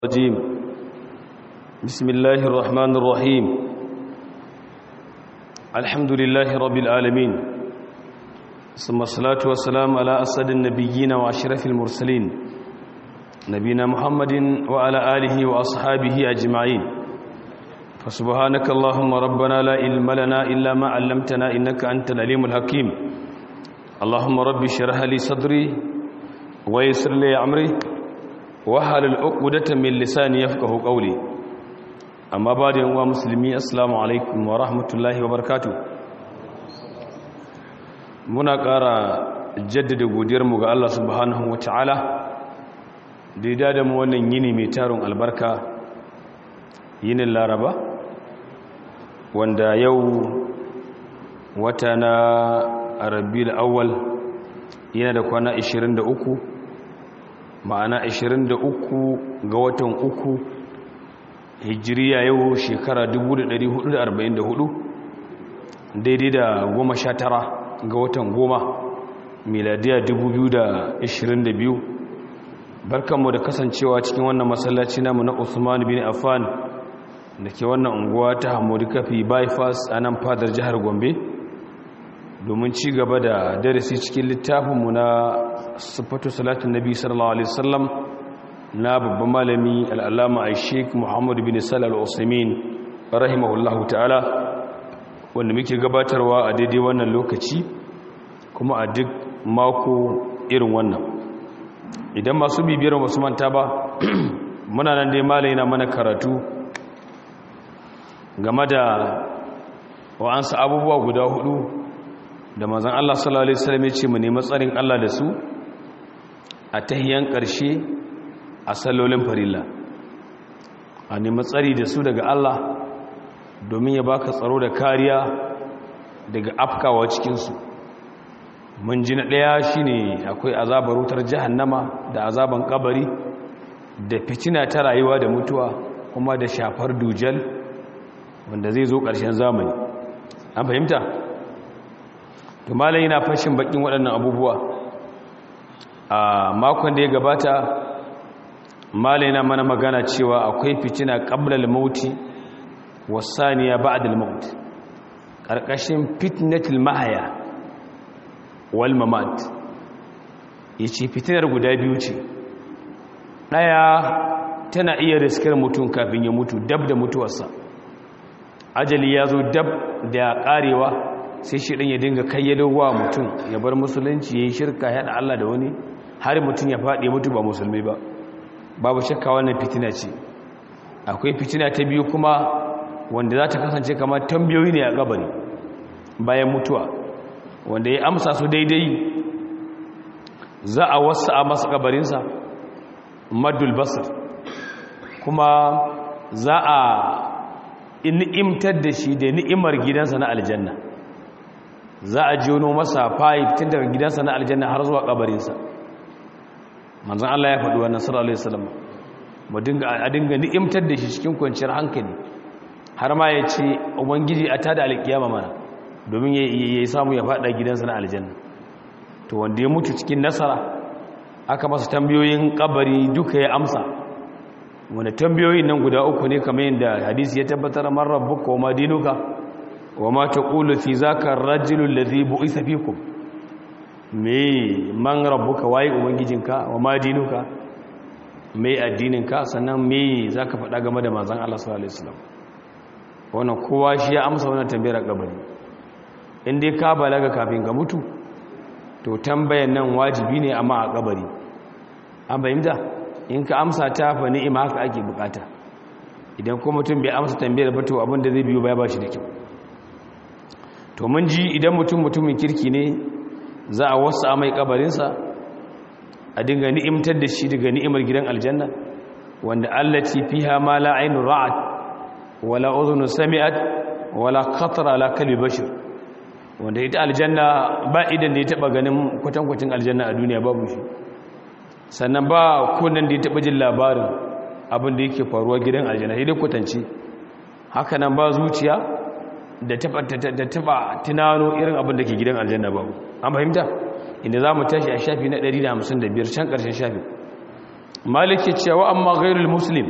الرجيم بسم الله الرحمن الرحيم الحمد لله رب العالمين ثم الصلاة والسلام على أسد النبيين وأشرف المرسلين نبينا محمد وعلى آله وأصحابه أجمعين فسبحانك اللهم ربنا لا علم لنا إلا ما علمتنا إنك أنت العليم الحكيم اللهم رب اشرح لي صدري ويسر لي أمري wahalul uqdatan min lisani yafqahu qawli amma ba da yanwa musulmi assalamu alaikum wa rahmatullahi wa barakatuh muna ƙara jaddada godiyar mu ga Allah subhanahu wa ta'ala da ya da mu wannan yini mai tarin albarka yinin laraba wanda yau wata na rabiul awwal yana da kwana 23 ma'ana 23 ga watan uku hijiriya yau shekara 1444 daidai da 19 ga watan goma miladiya 2022 barkanmu da kasancewa cikin wannan masallaci namu na Usman bin Affan da ke wannan unguwa ta Hamodu Kafi bypass a nan fadar jihar Gombe domin ci gaba da darasi cikin littafinmu na sifatu salatin nabi sallallahu alaihi wasallam na babban malami al'alama a sheik muhammad bin salal usaimin rahimahullahu ta'ala wanda muke gabatarwa a daidai wannan lokaci kuma a duk mako irin wannan idan masu bibiyar wasu manta ba muna nan dai malai na mana karatu game da wa'ansu abubuwa guda hudu da mazan Allah sallallahu Alaihi wasallam ya ce mu nemi tsarin Allah da su a tahiyan ƙarshe a sallolin farilla a nemi tsari da su daga Allah domin ya baka tsaro da kariya daga afkawa cikinsu mun ji na ɗaya shine akwai azabar wutar jahannama da azaban kabari da fitina ta rayuwa da mutuwa kuma da shafar dujal wanda zai zo ƙarshen zamani an fahimta? to malai yana fashin bakin waɗannan abubuwa a makon da ya gabata malai yana mana magana cewa akwai fitina qablal mauti wasaniya ba'dal maut karkashin fitnatul mahaya wal mamat yace fitinar guda biyu ce daya tana iya riskar mutum kafin ya mutu dab da mutuwarsa ajali ya zo dab da karewa sai shi ɗin ya dinga kayyadawa mutum ya bar musulunci ya yi shirka ya haɗa Allah da wani har mutum ya faɗi mutu ba musulmi ba babu shakka wannan fitina ce akwai fitina ta biyu kuma wanda za ta kasance kamar tambayoyi ne a gabari bayan mutuwa wanda ya amsa su daidai za a wasu a masa gabarinsa madul basir kuma za a ni'imtar da shi da ni'imar gidansa na aljanna za a jono masa fayif tun daga gidansa na aljanna har zuwa kabarinsa manzan Allah ya faɗi wannan sallallahu alaihi wasallam a dinga ni'imtar da shi cikin kwanciyar hankali har ma ya ce ubangiji a tada alƙiyama mana domin ya samu ya faɗa gidansa na aljanna to wanda ya mutu cikin nasara aka masa tambayoyin kabari duka ya amsa wanda tambayoyin nan guda uku ne kamar yadda hadisi ya tabbatar man rabbuka wa ma dinuka wa ma taqulu fi zaka ar-rajulu alladhi bu'itha fikum me man rabbuka waye ubangijinka wa ma dinuka me addininka sannan me zaka faɗa game da manzon Allah sallallahu alaihi wasallam wannan kowa shi ya amsa wannan tambayar kabari in dai ka balaga kafin ka mutu to tambayan nan wajibi ne amma a kabari an bayyana in ka amsa ta fa ni'ima haka ake bukata idan ko mutum bai amsa tambayar ba to abin da zai biyo baya ba shi da kyau to mun ji idan mutum mutumin kirki ne za a wasu a mai kabarinsa a dinga ni'imtar da shi daga ni'imar gidan aljanna wanda allati fiha ma la ainu ra'at wala udhunu sami'at wala khatara ala kalbi bashir wanda ita aljanna ba idan da ya taba ganin kwatankwacin aljanna a duniya babu shi sannan ba kunan da ya taba jin labarin abin da yake faruwa gidan aljanna sai dai kwatanci haka nan ba zuciya da taba tunano irin abin da ke gidan aljanna babu an fahimta inda za mu tashi a shafi na 155 can ƙarshen shafi maliki cewa amma ghairul muslim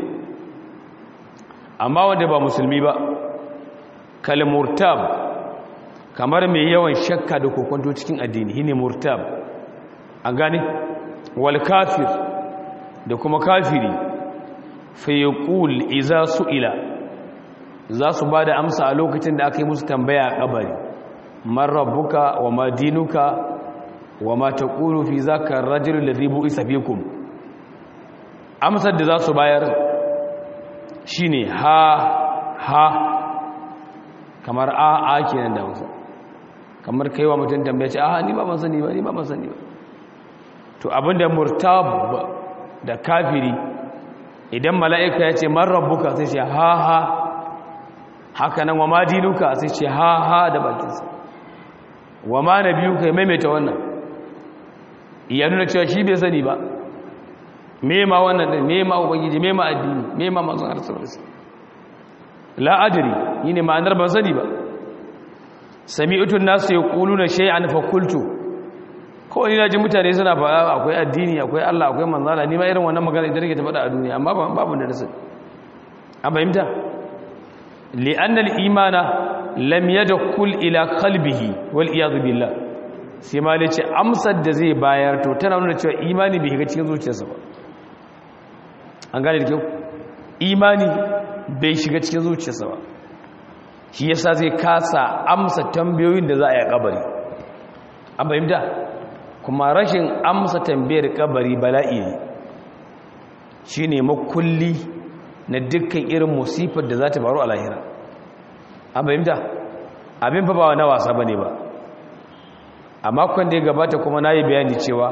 amma wanda ba musulmi ba kal murtab kamar mai yawan shakka da kokonto cikin addini shine murtab an gane wal kafir da kuma kafiri fa yaqul idza su'ila za su bada amsa a lokacin da aka yi musu tambaya a kabari man rabbuka wa ma dinuka wa ma taqulu fi zaka ar-rajul alladhi bu'isa fikum amsar da za su bayar shine ha ha kamar a a kenan da wasu kamar kai wa mutum tambaya ce a ni ba ban sani ba ni ba ban sani ba to abinda murtab da kafiri idan mala'ika ya ce man rabbuka sai ce ha ha haka nan wa ma dinuka sai ce ha ha da bakinsa wa ma nabiyuka ya maimaita wannan ya nuna cewa shi bai sani ba me ma wannan din me ma ubangiji me ma addini me ma manzon Allah sallallahu alaihi wasallam la adri yine ma'anar ban sani ba sami'tu an-nas yaquluna shay'an fa qultu ko ni naji mutane suna faɗa akwai addini akwai Allah akwai manzon Allah ni ma irin wannan magana idan nake ta faɗa a duniya amma babu da rasul an fahimta li'anna al-imana lam yadkhul ila qalbihi wal iyad billah sai ma ce amsar da zai bayar to tana nuna cewa imani bai shiga cikin zuciyarsa ba an gane da kyau imani bai shiga cikin zuciyarsa ba shi yasa zai kasa amsa tambayoyin da za a yi kabari an fahimta kuma rashin amsa tambayar kabari bala'i ne shi ne makulli na dukkan irin musifar da za ta faru a lahira an fahimta abin fa ba na wasa ba ne ba a makon da ya gabata kuma na yi bayani cewa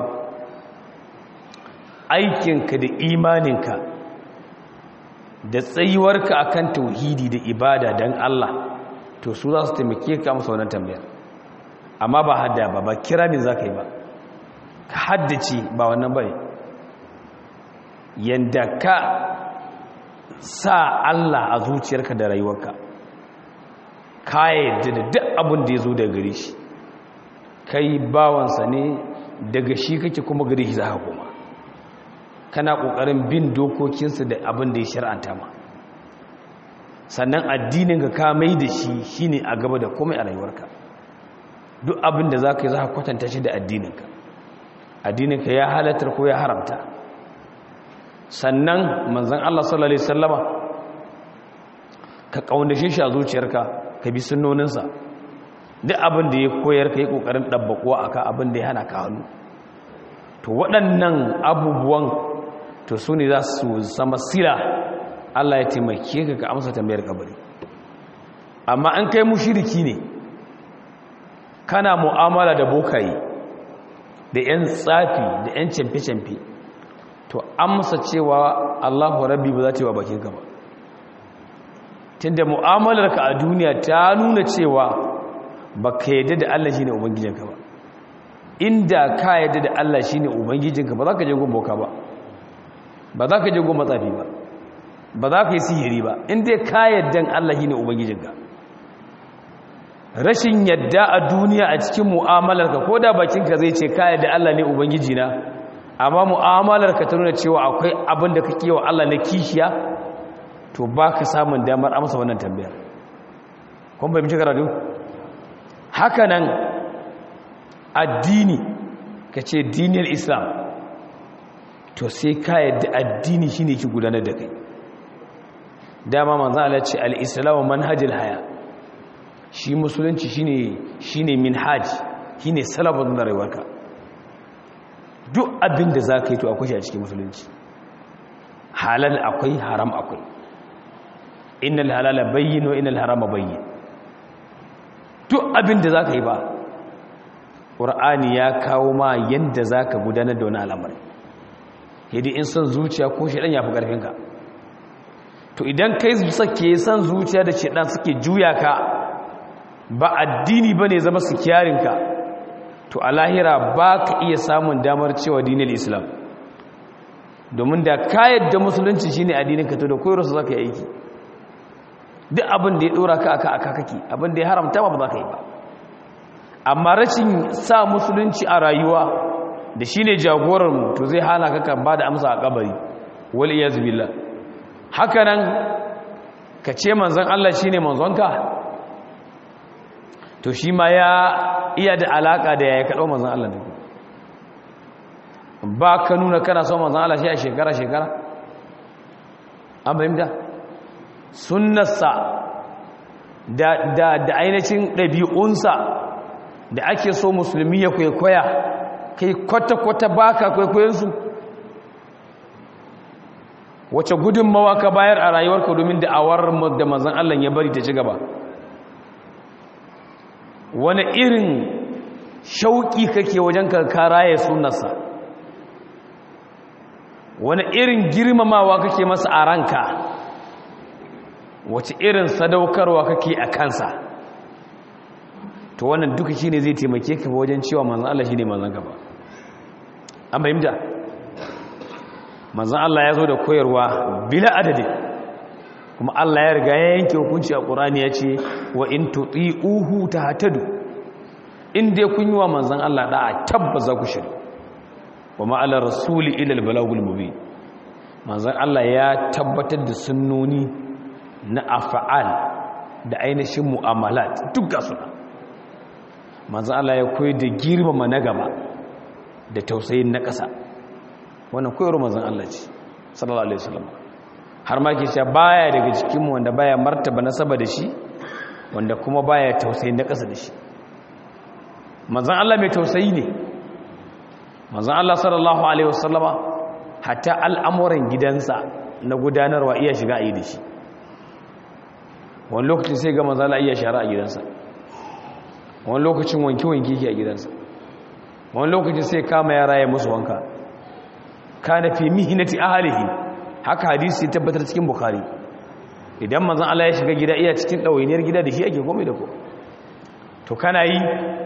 aikinka da imaninka da tsayuwarka akan tauhidi da ibada don Allah to su za su taimake ka amsa wannan tambayar amma ba hadda ba ba kira ne za ka yi ba ka haddace ba wannan bane yanda ka sa Allah a zuciyarka da rayuwarka ka yadda da duk abin da ya zo daga gare shi kai bawansa ne daga shi kake kuma gare shi za ka koma kana ƙoƙarin bin dokokinsa da abin da ya shar'anta ma sannan addinin ka ka mai da shi shine a gaba da komai a rayuwarka duk abin da za ka yi za ka kwatanta shi da addininka addininka ya halatar ko ya haramta sannan manzan Allah sallallahu Alaihi sallama ka ƙaunashe shi a zuciyarka ka bi sunnoninsa duk abin da ya koyar ka yi ƙoƙarin ɗabbaƙuwa a ka abin da ya hana ka hannu to waɗannan abubuwan to su ne za su zama sila Allah ya taimake ka ka amsa tambayar kabari amma an kai mushiriki ne kana mu'amala da bokaye da 'yan tsafi da 'yan camfe-camfe to amsa cewa Allahu rabbi ba za ta yi wa bakinka ba tunda mu'amalarka a duniya ta nuna cewa ba ka yadda da Allah shi ne ubangijinka ba inda ka yadda da Allah shi ne ubangijinka ba za ka je gun boka ba ba za ka je gun matsafi ba ba za ka yi sihiri ba inda ka yadda Allah shi ne ubangijinka rashin yadda a duniya a cikin mu'amalarka ko da bakinka zai ce ka yadda Allah ne ubangijina amma mu'amalarka ta nuna cewa akwai abin da kake wa Allah na kishiya to ba ka samun damar amsa wannan tambayar kun bai mace karatu haka nan addini ka ce diniyar islam to sai ka yadda addini shi ne ki gudanar da kai dama manzan ala ce al'islamu manhajil haya shi musulunci shi ne minhaj shi ne salabar na rayuwarka duk abin da za ka yi to akwai shi a cikin musulunci halal akwai haram akwai innal halala bayyin wa innal harama bayyin duk abin da za ka yi ba ƙur'ani ya kawo ma yadda za ka gudanar da wani al'amari yadda in son zuciya ko shaɗan ya fi ƙarfinka to idan kai sake son zuciya da shaɗan suke juya ka ba addini ba ne zama su kyarinka to a lahira ba ka iya samun damar cewa dinin islam domin da ka yadda musulunci shi ne addininka to da koyarwarsa za ka yi aiki duk abin da ya ɗora ka aka aka kake abin da ya haramta ba ba za ka yi ba amma rashin sa musulunci a rayuwa da shi ne jagorarmu to zai hana ka ba da amsa a kabari wal iyaz billah haka nan ka ce manzon Allah shine manzonka to shi ma ya iya da alaka da yayi kaɗo manzon Allah ne ba ka nuna kana son manzon Allah shi a shekara shekara an fahimta sunnarsa da da da ainihin ɗabi'unsa da ake so musulmi ya kwaikwaya kai kwata-kwata baka kwaikwayonsu wace gudunmawa ka bayar a rayuwarka domin da'awar da manzan Allah ya bari ta ci gaba wani irin shauƙi kake wajen karkara ya sunarsa wani irin girmamawa kake masa a ranka wace irin sadaukarwa kake a kansa to wannan duka shi ne zai taimake ka wajen cewa manzan Allah shi ne manzan gaba an fahimta manzan Allah ya zo da koyarwa bila adadi kuma Allah ya riga ya yanke hukunci a ƙurani ya ce wa in tuɗi uhu ta hatadu in dai kun yi wa manzan Allah ɗa'a tabba za ku shiri wa ma'alar rasuli ilal balagul mubi manzan Allah ya tabbatar da sunnoni na afa'al da ainihin mu'amalat duk ga suna manzan Allah ya koyi da girmama na gaba da tausayin na ƙasa wannan koyarwa manzan Allah ce sallallahu alaihi wasallam har ma ke cewa baya daga cikin mu wanda baya martaba nasaba da shi wanda kuma baya tausayin na ƙasa da shi manzan Allah mai tausayi ne manzan Allah sallallahu alaihi wasallama hatta al'amuran gidansa na gudanarwa iya shiga a yi da shi wani lokacin sai ga manzan Allah iya shara a gidansa wani lokacin wanke-wanke ke a gidansa wani lokacin sai kama yara ya musu wanka kana fi mihinati ahlihi haka hadisi ya tabbatar cikin bukhari idan manzon Allah ya shiga gida iya cikin dawainiyar gida da shi ake komai da ko to kana yi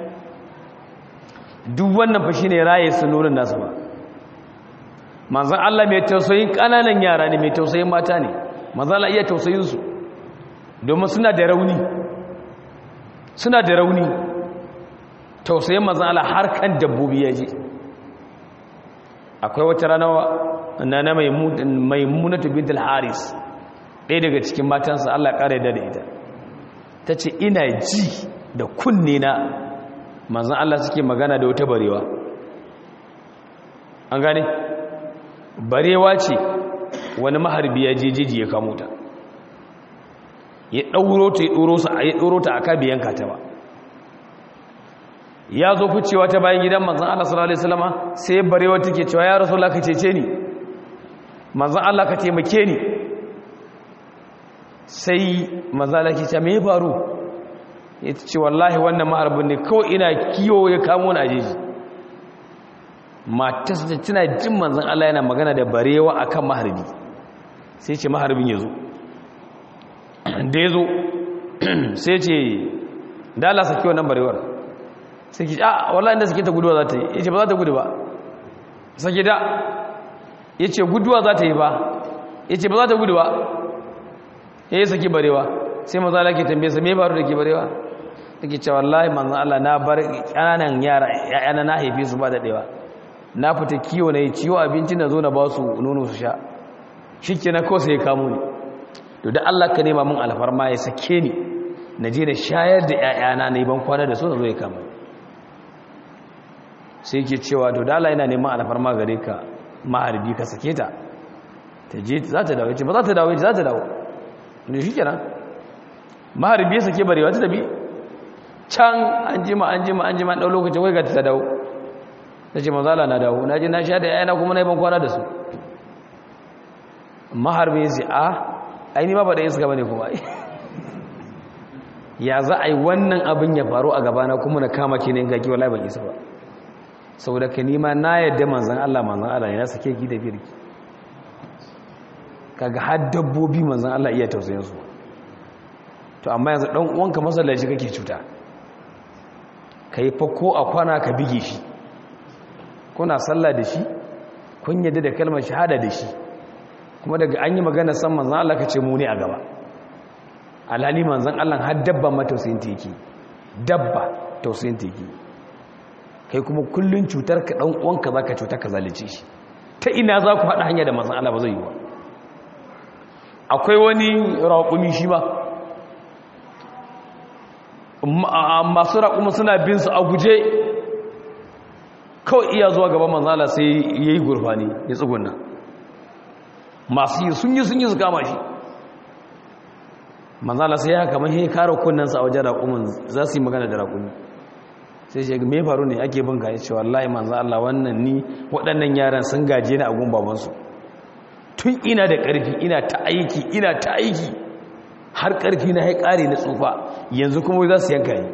duk wannan fa shine raye sunonin nasu ba manzon Allah mai tausayin kananan yara ne mai tausayin mata ne manzon Allah iya tausayin su domin suna da rauni suna da rauni tausayin manzon Allah har kan dabbobi ya je akwai wata rana na na maimunatu bintul haris ɗaya daga cikin matansa Allah ƙara da ita ta ce ina ji da kunne na manzan Allah suke magana da wata barewa an gane barewa ce wani maharbi ya jejiji ya kamo ta ya ɗauro ta ya ɗoro ta a kabiyan ta ba ya zo ficewa ta bayan gidan manzan Allah sallallahu alaihi wasallama sai barewa take cewa ya rasulullah ka cece ni manzan Allah ka taimake ni sai manzan Allah ke ce me ya faru ya ce wallahi wannan maharbin ne kawai ina kiyo ya kamo ni ajeji matas da tana jin manzan Allah yana magana da barewa akan maharbi sai ce maharbin ya zo da ya zo sai ce da Allah saki wannan barewar sai ki a wallahi inda sake ta guduwa za ta yi yace ba za ta gudu ba sake da yace guduwa za ta yi ba yace ba za ta gudu ba yayi saki barewa sai maza Allah ke tambaye sa me faru da ke barewa take cewa wallahi manzon Allah na bar kananan yara yayana na haife su ba da dewa na fita kiwo na yi ciwo abinci na zo na ba su nono su sha shikenan ko sai ya kamo ni to da Allah ka nema mun alfarma ya sake ni na je da shayar da yayana na yi ban kwana da su na zo ya kama ni sai ke cewa to da Allah yana neman alfarma gare ka maharbi ka sake ta ta je za ta dawo ce ba za ta dawo ce za ta dawo ne shi kenan maharbi ya sake barewa ta tabi can an jima an jima an jima ɗau lokacin wai ga ta dawo ta ce mazala na dawo na je na sha da yana kuma na yi ban kwana da su maharbi ya ce a aini ma ba da yin suka bane kuma ya za a yi wannan abin ya faru a gabana kuma na kama ke ne in gaki wallahi ban isa ba saboda ka nima na yadda manzan Allah manzan Allah ya sake ki da birki kaga har dabbobi manzan Allah iya tausayin su to amma yanzu dan uwanka masallaci kake cuta kai fa ko a kwana ka bige shi kuna sallah da shi kun yadda da kalmar shahada da shi kuma daga an yi magana san manzan Allah ka ce mu ne a gaba alhali manzan Allah har dabba ma tausayin ta yake dabba tausayin ta yake kai kuma kullun cutar ka dan uwanka zaka cuta ka zalice shi ta ina za ku haɗa hanya da manzan Allah ba zai yi ba akwai wani raƙumi shi ba masu raƙumi suna bin su a guje kawai iya zuwa gaban manzan Allah sai ya yi gurfani ya tsugunna masu yi sun yi sun yi su kama shi manzan Allah sai ya kamar ya kare kunnansa a wajen raƙumin za su yi magana da raƙumi sai shi me faru ne ake bin gaya cewa wallahi manzo Allah wannan ni waɗannan yaran sun gaje ni a gun babansu tun ina da ƙarfi ina ta aiki ina ta aiki har ƙarfi na ya ƙare na tsufa yanzu kuma za su yanka ni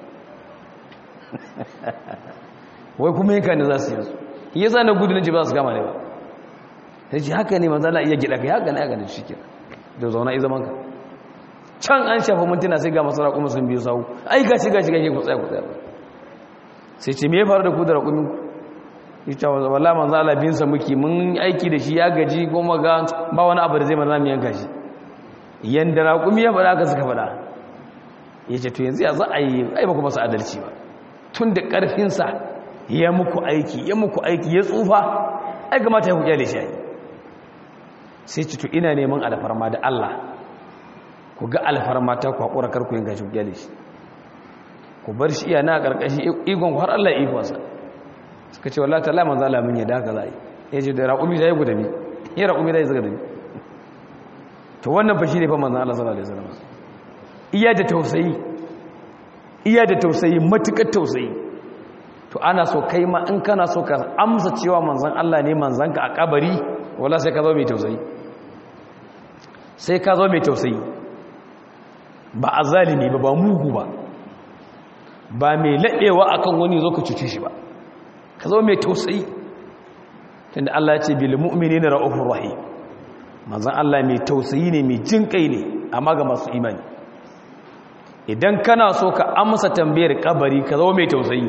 wai kuma yanka ni za su yanzu yasa na gudu na ji ba su gama ne ba sai ce haka ne manzo Allah iya gida kai haka ne haka ne shike da zauna i zaman ka can an shafa mintuna sai ga masara kuma sun biyo sawu ai gashi gashi gashi ku tsaya ku tsaya sai ce me ya faru da ku da raƙumin ku ita wa walla manzo Allah bin sa muke mun aiki da shi ya gaji kuma ga ba wani abu da zai mana mu yanka shi yanda raƙumi ya faɗa ka suka faɗa yace to yanzu ya za a yi ai ba ku masa adalci ba tun da ƙarfin sa ya muku aiki ya muku aiki ya tsufa ai kamata ya kuƙya da shi sai ce to ina neman alfarma da Allah ku ga alfarma ta ku haƙura kar ku yin gashi kuƙya da shi ku bar shi iya na ƙarƙashi igon har Allah ikonsa suka ce wallahi ta'ala manzo Allah mun yadda haka zai ya ce da raƙumi zai guda bi ya raƙumi zai zaga da bi to wannan fa shine fa manzo Allah sallallahu alaihi wasallam iya da tausayi iya da tausayi matukar tausayi to ana so kai ma in kana so ka amsa cewa manzon Allah ne manzon ka a kabari wallahi sai ka zo mai tausayi sai ka zo mai tausayi ba azalimi ba ba mugu ba ba mai laɗewa akan wani zo ka cuce shi ba ka zo mai tausayi tunda Allah ya ce bil mu'minina ra'ufur rahim manzon Allah mai tausayi ne mai jin kai ne amma ga masu imani idan kana so ka amsa tambayar kabari ka zo mai tausayi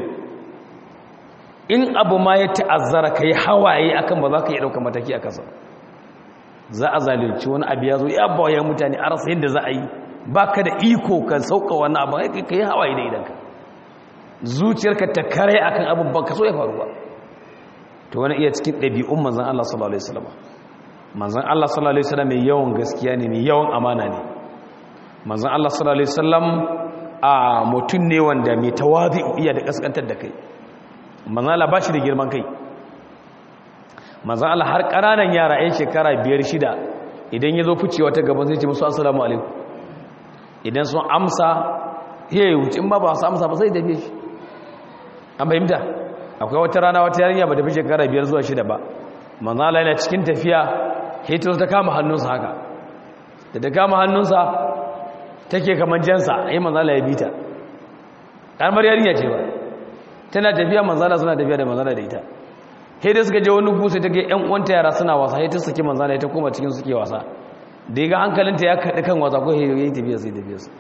in abu ma ya ta'azzara kai hawaye akan ba za ka yi dauka mataki a kasa za a zalunci wani abu ya zo ya bawa mutane a rasa yadda za a yi baka da iko ka sauka wani abu kai hawaye da idanka zuciyarka ta kare akan abin ba ka so ya faru ba to wani iya cikin ɗabi'un manzan Allah sallallahu alaihi wasallam manzan Allah sallallahu alaihi wasallam mai yawan gaskiya ne mai yawan amana ne manzan Allah sallallahu alaihi wasallam a mutum ne wanda mai tawazi iya da kaskantar da kai manzan Allah ba shi da girman kai manzan Allah har ƙananan yara 'yan shekara biyar shida idan ya zo ficewa ta gaban zai ce musu assalamu alaikum idan sun amsa ya yi wuce in ba ba su amsa ba sai tafiye shi an fahimta akwai wata rana wata yarinya ba tafi shekara biyar zuwa shida ba manzala yana cikin tafiya hitar ta kama hannunsa haka da ta kama hannunsa take kamar jansa yi manzala ya bita ƙarmar yarinya ce ba tana tafiya manzala suna tafiya da manzala da ita da suka je wani gusa ta ga yan uwanta yara suna wasa ta saki manzala ta koma cikin suke wasa da ya ga hankalinta ya kaɗi kan wasa ko ya yi tafiya sai tafiya su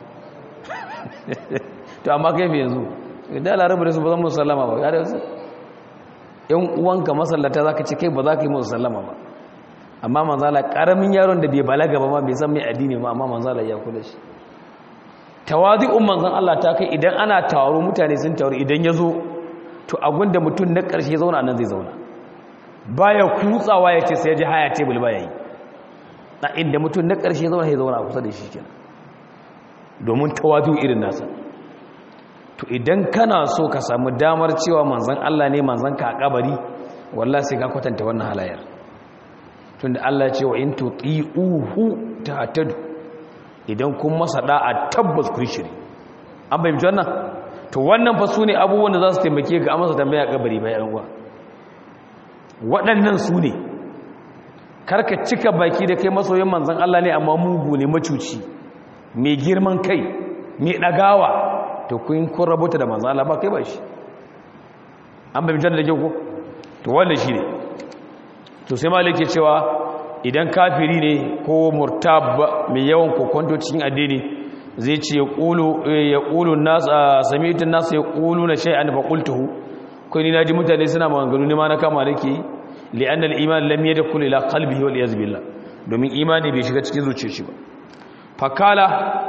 to amma kai mai yanzu da larabar da su ba zan musu sallama ba ya da su yan uwanka masallata za ka ce kai ba za ka yi musu sallama ba amma manzala ƙaramin yaron da bai balaga ba ma bai san mai addini ba amma manzala ya kula shi tawazi'un manzan Allah ta kai idan ana taro mutane sun taru idan ya zo to abin da mutum na ƙarshe zauna nan zai zauna baya kutsawa ya ce sai ya ji haya tebul baya yi na inda mutum na ƙarshe zauna ya zauna a kusa da shi kenan domin tawazu irin nasa to idan kana so ka samu damar cewa manzan Allah ne manzan ka a kabari wallahi sai ka kwatanta wannan halayar tunda Allah ya ce wa in tuti'uhu tahtadu idan kun masa da'a tabbas kun shiri an bayyana wannan to wannan fa sune abubuwan da za su taimake ga amsa tambaya kabari bayan uwa waɗannan su ne karka cika baki da kai masoyin manzan Allah ne amma mugu ne macuci mai girman kai mai ɗagawa to kun kun rabota da manzan Allah ba kai ba shi an bai mitar da kyau ko to wannan shi ne to sai malik ke cewa idan kafiri ne ko murtab mai yawan kokonto cikin addini zai ce ya ƙulu nasa samitin nasa ya ƙulu na shai'an fa ƙultuhu kai ni na ji mutane suna maganganu ne ma na kama da ke li'an al'iman lam yadda kula ila kalbihi wal iyaz billah domin imani bai shiga cikin zuciyar shi ba fakala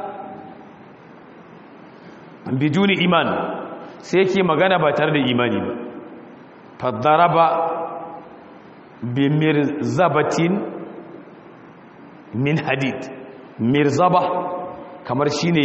biduni iman sai yake magana ba tare da imani ba fadaraba bi mirzabatin min hadid mirzaba kamar shine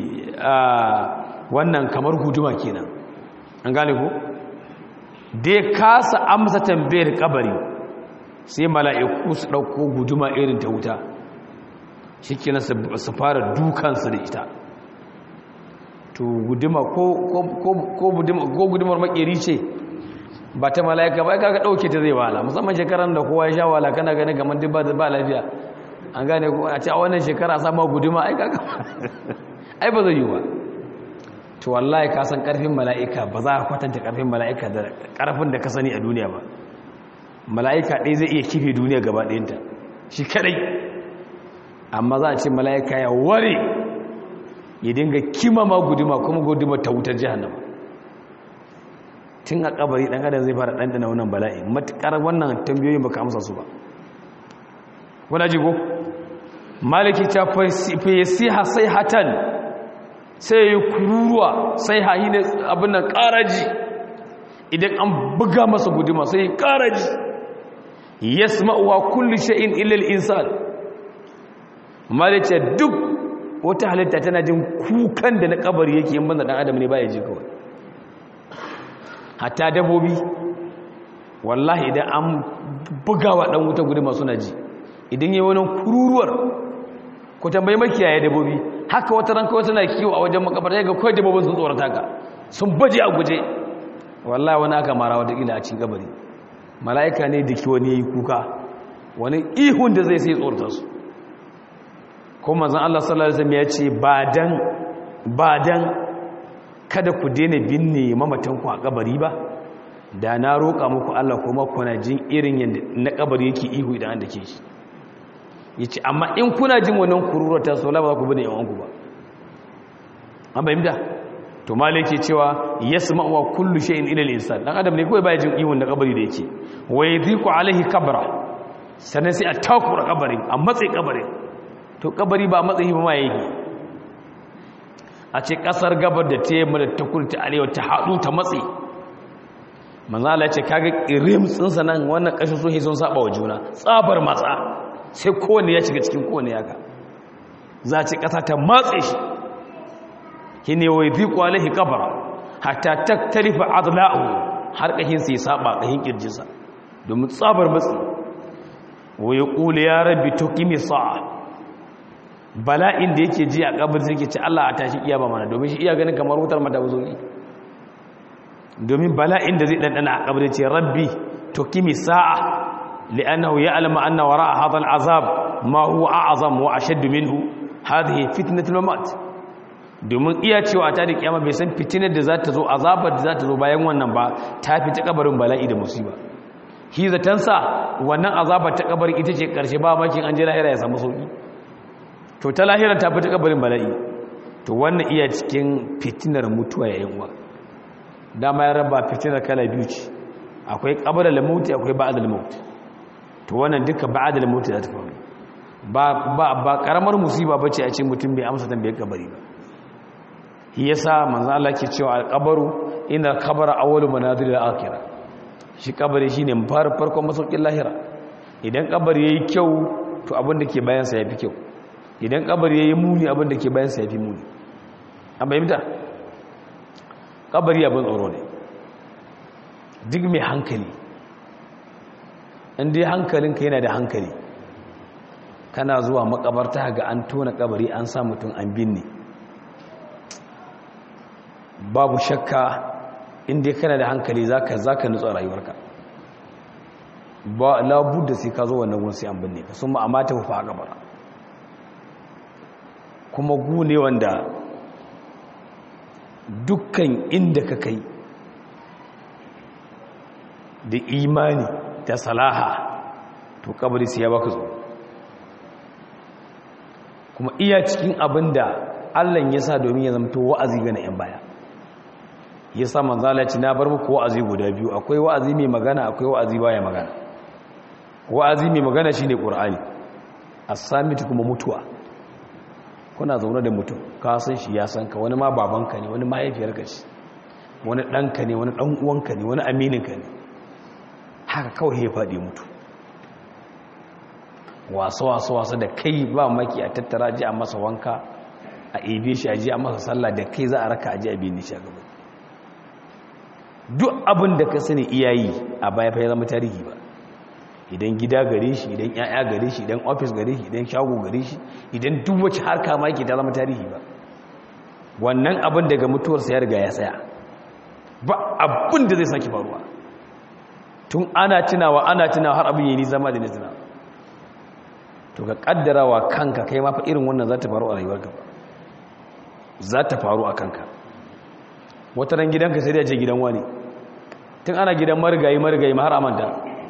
wannan kamar guduma kenan an gane ko dai kasa amsa tambayar kabari sai mala'iku su dauko guduma irin ta wuta shikenan su fara dukansu da ita to guduma ko ko gudumar makeri ce ba ta mala'ika ba kaga dauke ta zai wala musamman shekaran da kowa ya sha wala kana gani kamar duk ba lafiya an gane ko a ce a wannan shekara sama guduma ai kaga ai ba zai yi ba to wallahi ka san karfin mala'ika ba za ka kwatanta karfin mala'ika da karfin da ka sani a duniya ba mala'ika ɗaya zai iya kife duniya gaba ɗayanta shi kadai amma za a ce mala'ika ya ware ya dinga kimama guduma kuma guduma ta wutar jihannama tun a kabari dan adam zai fara ɗanɗana wannan bala'i matuƙar wannan tambayoyin baka amsa su ba wana jigo maliki ta fayasiha sai hatan sai yi kururuwa sai hahi ne abin nan ƙaraji idan an buga masa guduma sai yi ƙaraji yasma'uwa kulli shay'in illa al-insan maliki duk wata halitta tana jin kukan da na kabari yake yin banda dan adam ne baya ji kawai hatta dabobi wallahi idan an bugawa dan wuta guduma suna ji idan yi wani kururuwar ku tambayi makiyaye dabobi haka wata ran kawai tana kiwo a wajen makabarta ga kawai dabobin sun tsorata ka sun baje a guje wallahi wani aka mara wata ila a cikin kabari mala'ika ne da ki wani yayi kuka wani ihun da zai sai tsorata su ko manzon Allah sallallahu alaihi wasallam ya ce ba dan ba dan kada ku daina binne mamatanku a kabari ba da na roƙa muku Allah kuma kuna jin irin yadda na kabari yake ihu idan an dake shi yace amma in kuna jin wannan kururuwar ta so la ba ku bane yawanku ba an bayyana to malai yake cewa yasma'u wa kullu shay'in ila al-insan dan adam ne kawai baya jin ihun da kabari da yake wa yadhiqu alaihi kabra sannan sai a takura kabarin a matsayi kabarin to kabari ba matsayi ba ma yake a ce kasar gabar da ta yamma da ta kudu ta arewa ta haɗu ta matsi manzala ce kaga irim tsinsa nan wannan ƙashin sohi sun saba wa juna tsabar matsa sai kowane ya shiga cikin kowane yaka za ce ƙasa ta matse shi shi ne wai ziku alaihi kabara hatta taktarifa adla'u har ƙahin sai saba ƙahin ƙirjinsa domin tsabar matsi wai ƙuli ya rabbi to kimi sa'a bala'in da yake ji a kabar sai ke ce Allah a tashi kiyama mana domin shi iya ganin kamar wutar mata buzoyi domin bala'in da zai dandana a kabar ce rabbi to kimi sa'a li'annahu ya'lamu anna wara'a hadha al'azab ma huwa a'zam wa ashadd minhu hadhihi fitnatul mamat domin iya cewa ta da kiyama bai san fitinar da za ta zo azabar da za ta zo bayan wannan ba ta fi ta kabarin bala'i da musiba hi zatansa wannan azabar ta kabarin ita ce karshe ba makin an je lahira ya samu sauki to ta lahirar ta fita kabarin bala'i to wannan iya cikin fitinar mutuwa yayin uwa dama ya raba fitinar kala biyu ce akwai kabarar lamauti akwai ba'ad lamauti to wannan duka ba'ad lamauti za ta faru ba ba ba karamar musiba bace a ce mutum bai amsa tambayar kabari ba shi yasa manzo Allah ke cewa al-qabru inna qabra awwalu manazil al-akhirah shi kabari shine farkon masaukin lahira idan kabari yayi kyau to abin da ke bayan sa yafi kyau idan kabari ya yi muni abin da ke bayansa ya fi muni an bayyanta kabari abin tsoro ne duk mai hankali inda hankalinka yana da hankali kana zuwa makabarta ga an tona kabari an sa mutum an binne babu shakka inda kana da hankali zaka zaka nutsa rayuwarka ba labu da sai ka zo wannan gun sai an binne ka sun ma'amata fa kabara kuma gu ne wanda dukkan inda ka kai da imani da salaha to kabari sai ya baka zo kuma iya cikin abin da allah ya sa domin ya zamto wa'azi ga na 'yan baya ya sa manzala ci na bar muku wa'azi guda biyu akwai wa'azi mai magana akwai wa'azi baya magana wa'azi mai magana shine qur'ani as-samit kuma mutuwa kuna zaune da mutum ka san shi ya san ka wani ma babanka ne wani mahaifiyarka ce wani ɗanka ne wani ɗan uwanka ne wani amininka ne haka kawai ya faɗi mutu wasu-wasu-wasu da kai ba maki a tattara ji a masa wanka a ebe shi a ji a masa sallah da kai za a raka a ji a biyu shi a gaba duk abin da ka sani iyayi a baya fa ya zama tarihi ba idan gida gare shi idan ya'ya gare shi idan ofis gare shi idan shago gare shi idan duk wacce harka ma yake ta zama tarihi ba wannan abin daga mutuwarsa ya riga ya tsaya ba abin da zai sake faruwa tun ana tunawa ana tunawa har abin yayi zama da nizina to ka kaddarawa kanka kai ma fa irin wannan za ta faru a rayuwarka ba za ta faru a kanka wata ran gidanka sai da je gidan wani tun ana gidan marigayi marigayi ma har amanta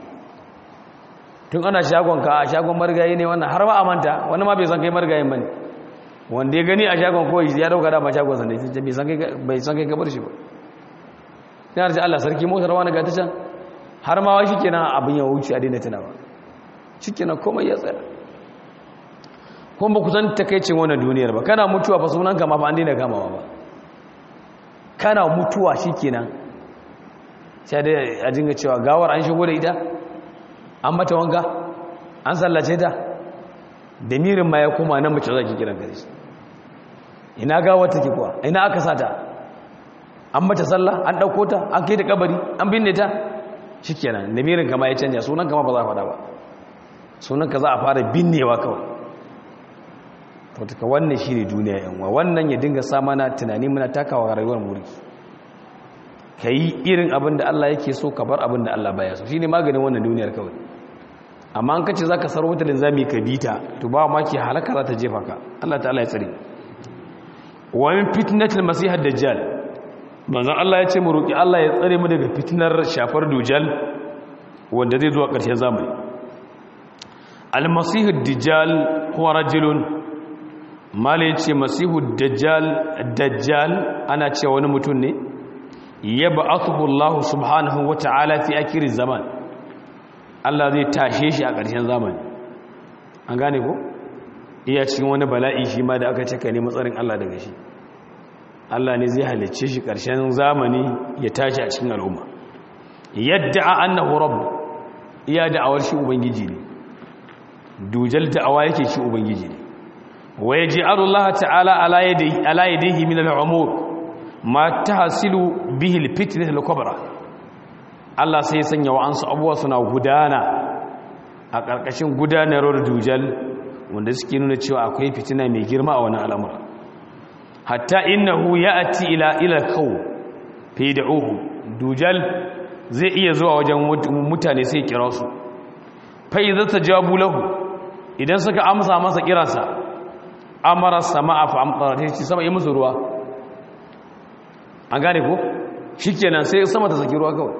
tun ana shagonka a shagon marigayi ne wannan har ma amanta wani ma bai san kai marigayin ba ne wanda ya gani a shagon kawai ya dauka dama shagon sanda ya bai san kai gabar shi ba yana da Allah sarki motar wani ga ta can har ma shi kenan abin ya wuce a daina tunawa shi kenan komai ya tsaya kuma ba ku san takaicin wannan duniyar ba kana mutuwa fa sunan kama fa an daina kamawa ba kana mutuwa shi kenan sai dai a dinga cewa gawar an shigo da ita an mata wanka an sallace ta da mirin ma ya koma nan mace zaki kiran gare shi ina gawar take kuwa ina aka sata an mata sallah an dauko ta an kai ta kabari an binne ta shikenan da mirin kama ya canja sunan kama ba za a faɗa ba sunan ka za a fara binnewa kawai to taka wannan shine duniya yan wa wannan ya dinga sa mana tunani muna takawa rayuwar mulki kai irin abin da Allah yake so ka bar abin da Allah baya so shine maganin wannan duniyar kawai amma an kace zaka sarwa ta linzami ka bita to ba ma ki halaka za ta jefa ka Allah ta'ala ya tsare wa min fitnatil masih ad-dajjal manzon Allah ya ce mu roki Allah ya tsare mu daga fitnar shafar dujal wanda zai zo a ƙarshen zamani al-masih ad-dajjal huwa rajulun mala yace masihu ad-dajjal dajjal ana cewa wani mutum ne yab'athu Allah subhanahu wa ta'ala fi akhir zaman Allah zai tashe shi a ƙarshen zamani an gane ko iya cikin wani bala'i shi ma da aka ce ka nemi tsarin Allah daga shi Allah ne zai halicce shi ƙarshen zamani ya tashi a cikin al'umma yadda a annahu rabb iya da'awar shi ubangiji ne dujal da'awa yake shi ubangiji ne wa yaj'alu Allah ta'ala ala yadihi ala yadihi min al'umur ma tahsilu bihi al-fitnah al-kubra Allah sai ya sanya wa'ansu abubuwa suna gudana a ƙarƙashin gudanarwar dujal wanda suke nuna cewa akwai fitina mai girma a wani al'amura hatta innahu ya'ti ila ila kaw fi da'uhu dujal zai iya zuwa wajen mutane sai kira su fa idza tajabu lahu idan suka amsa masa kiransa amara sama'a fa amtara sai sama yi musu ruwa an gane ko shikenan sai sama ta saki ruwa kawai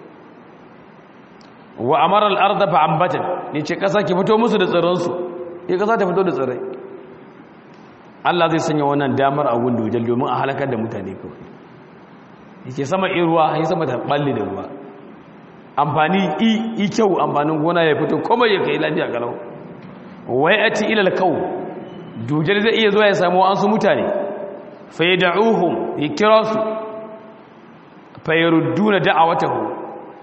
wa amara al-ardha fa ambatan yace kasa ki fito musu da tsirran su ya kasa ta fito da tsirrai Allah zai sanya wannan damar a gundu jal domin a halakar da mutane kawai yake sama in ruwa ya sama ta balle da ruwa amfani i kyau amfanin gona ya fito kuma ya kai lafiya kalau wai ati ila al-kaw dujal zai iya zuwa ya samu an su mutane fa yad'uhum yakira su fa yarudduna da'awatahu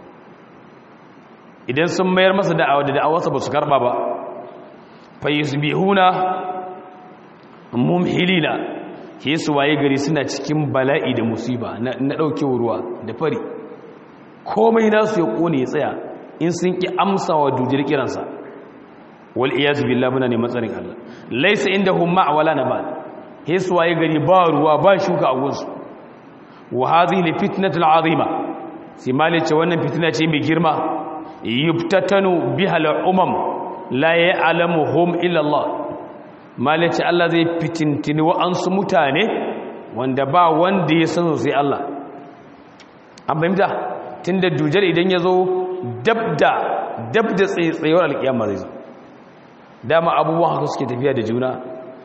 idan sun mayar masa da'awa da da'awarsa ba su karba ba fa yusbihuna mumhilina ke su waye gari suna cikin bala'i da musiba na daukewa ruwa da fari komai nasu ya kone ya tsaya in sun ki amsa wa dujir kiransa wal iyaz billah muna ne matsarin Allah laysa indahum ma' wala nabat ke su waye gari ba ruwa ba shuka a gunsu wa hadhihi fitnatul azima sai malice wannan fitina ce mai girma yubtatanu biha al-umam la ya'lamuhum illa Allah malaci Allah zai fitintini wa'ansu mutane wanda ba wanda ya san sai Allah an fahimta tunda dujal idan ya zo dabda dabda tsayewar alkiyama zai zo dama abubuwan haka suke tafiya da juna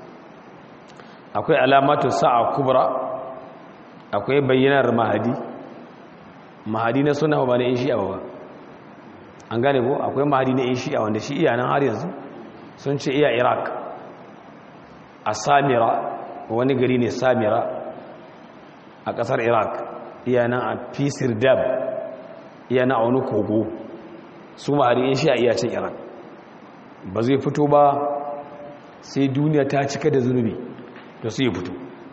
akwai alamatu sa'a kubra akwai bayyanar mahadi mahadi na suna ba na in shi'a ba an gane ko akwai mahadi na in shi'a wanda shi iya nan har yanzu sun ce iya iraq a samira wani gari ne samira a kasar iraq iya nan a fisir dab iya na wani kogo su mahadi in shi'a iya cin iraq ba zai fito ba sai duniya ta cika da zunubi to sai ya fito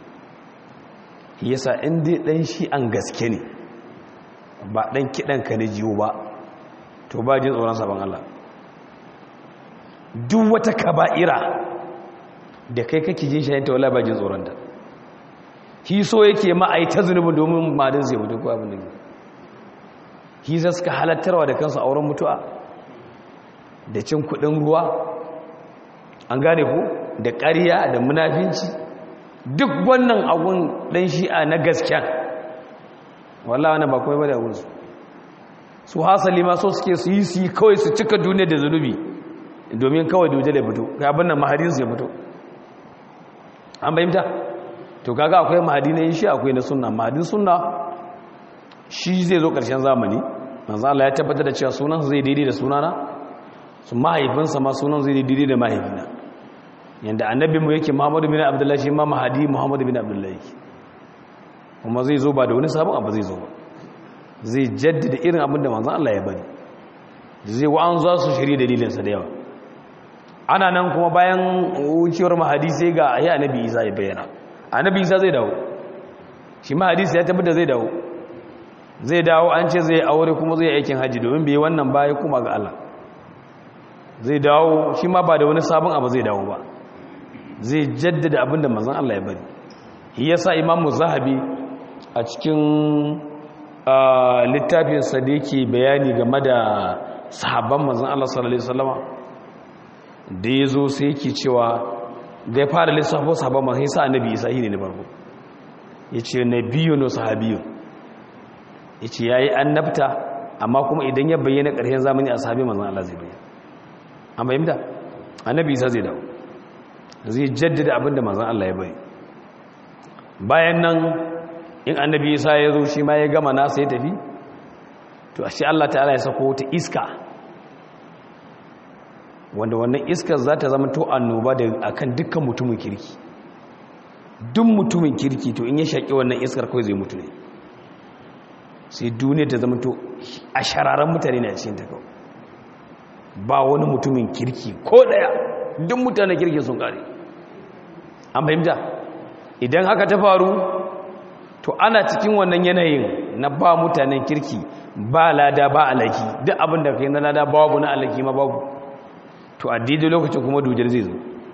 yasa inda dan shi an gaske ne ba dan kidan ka ne jiwo ba to ba jin tsoron sabon Allah duk wata kaba'ira da kai kake jin shayanta wala ba jin tsoron ta shi so yake ma ai ta zunubi domin madin zai mutu ko abin da shi za suka halattarwa da kansu auren mutuwa da cin kudin ruwa an gane ku da ƙarya da munafinci duk wannan abun ɗan shi'a na gasken wallah wani ba kawai ba da abunsu su hasali ma so suke su yi su yi kawai su cika duniya da zunubi domin kawai duje da fito ga abin nan mahadinsu ya fito an bayyanta to kaga akwai mahadi na yin shi akwai na sunna mahadin sunna shi zai zo ƙarshen zamani manzo Allah ya tabbatar da cewa sunan zai daidai da sunana su mahaifinsa ma sunan zai daidai da mahaifina yanda annabinmu yake Muhammadu bin Abdullahi shi ma mahadi Muhammadu bin Abdullahi kuma zai zo ba da wani sabon abu zai zo ba zai jaddada irin abin da manzo Allah ya bari zai wa an za su shirye dalilinsa da yawa ana nan kuma bayan wucewar mahadi sai ga ayi annabi Isa ya bayyana annabi Isa zai dawo shi mahadi sai ya tabbata zai dawo zai dawo an ce zai aure kuma zai aikin haji domin bai wannan baya kuma ga Allah zai dawo shi ma ba da wani sabon abu zai dawo ba zai jaddada abin da manzon Allah ya bari shi yasa imamu zahabi a cikin littafinsa da yake bayani game da sahabban manzon Allah sallallahu alaihi wasallama da yazo sai yake cewa da ya fara lissafo sahabban manzon Isa annabi Isa ne ne farko yace nabiyyun wa sahabiyyun yace yayi annabta amma kuma idan ya bayyana ƙarshen zamani a sahabi manzon Allah zai bayyana an bayyana annabi Isa zai dawo zai jaddada abinda manzon Allah ya bari bayan nan in annabi Isa ya zo shi ma ya gama nasa ya tafi to ashe Allah ta'ala ya sako ta iska wanda wannan iskar za ta zama to annoba da akan dukkan mutumin kirki duk mutumin kirki to in ya shaƙi wannan iskar kawai zai mutu ne sai duniya ta zama to a shararren mutane ne a cikin ta kawai ba wani mutumin kirki ko daya duk mutanen kirki sun kare an fahimta idan haka ta faru to ana cikin wannan yanayin na ba mutanen kirki ba lada ba alaki duk abin da kai na lada babu na alaki ma babu to a daidai lokacin kuma dujar zai zo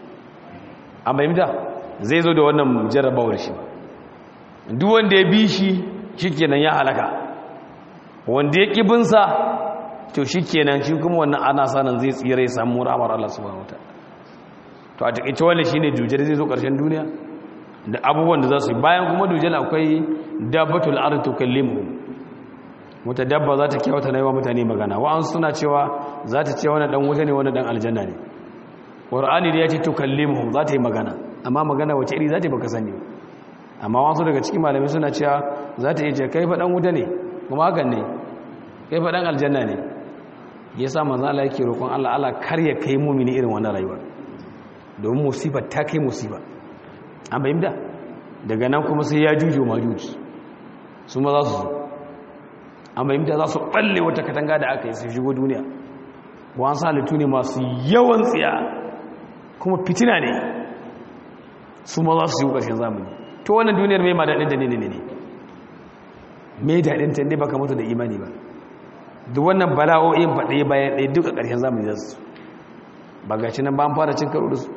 an fahimta zai zo da wannan jarrabawar shi duk wanda ya bi shi shikenan ya halaka wanda ya kibinsa to shikenan shi kuma wannan ana sanan zai tsira ya samu ramar Allah subhanahu wataala to a takeice wannan shine dujar zai zo karshen duniya da abubuwan da za su yi bayan kuma dujal akwai dabbatul ard tukallimu wata dabba za ta kyauta na yi wa mutane magana wa'an suna cewa za ta ce wani dan wuta ne wani dan aljanna ne ƙwar'ani da ya ce tukallimu za ta yi magana amma magana wace iri za ta yi baka sani amma wasu daga cikin malamai suna cewa za ta iya ce kai faɗan wuta ne kuma hakan ne kai faɗan aljanna ne ya sa manzan Allah yake roƙon Allah Allah kar ya kai mumini irin wannan rayuwa domin musibar ta kai musiba an bayyana daga nan kuma sai ya jujo ma juji su ma za su zo an bayyana za su balle wata katanga da aka yi su shigo duniya wa'an salitu ne masu yawan tsiya kuma fitina ne su ma za su yi ƙarshen zamani to wannan duniyar mai ma daɗin da ne ne ne mai daɗin ta ne baka mutu da imani ba duk wannan bala'o'in faɗe bayan ɗaya duka ƙarshen zamani za su ba ga shi nan ba an fara cin karo da su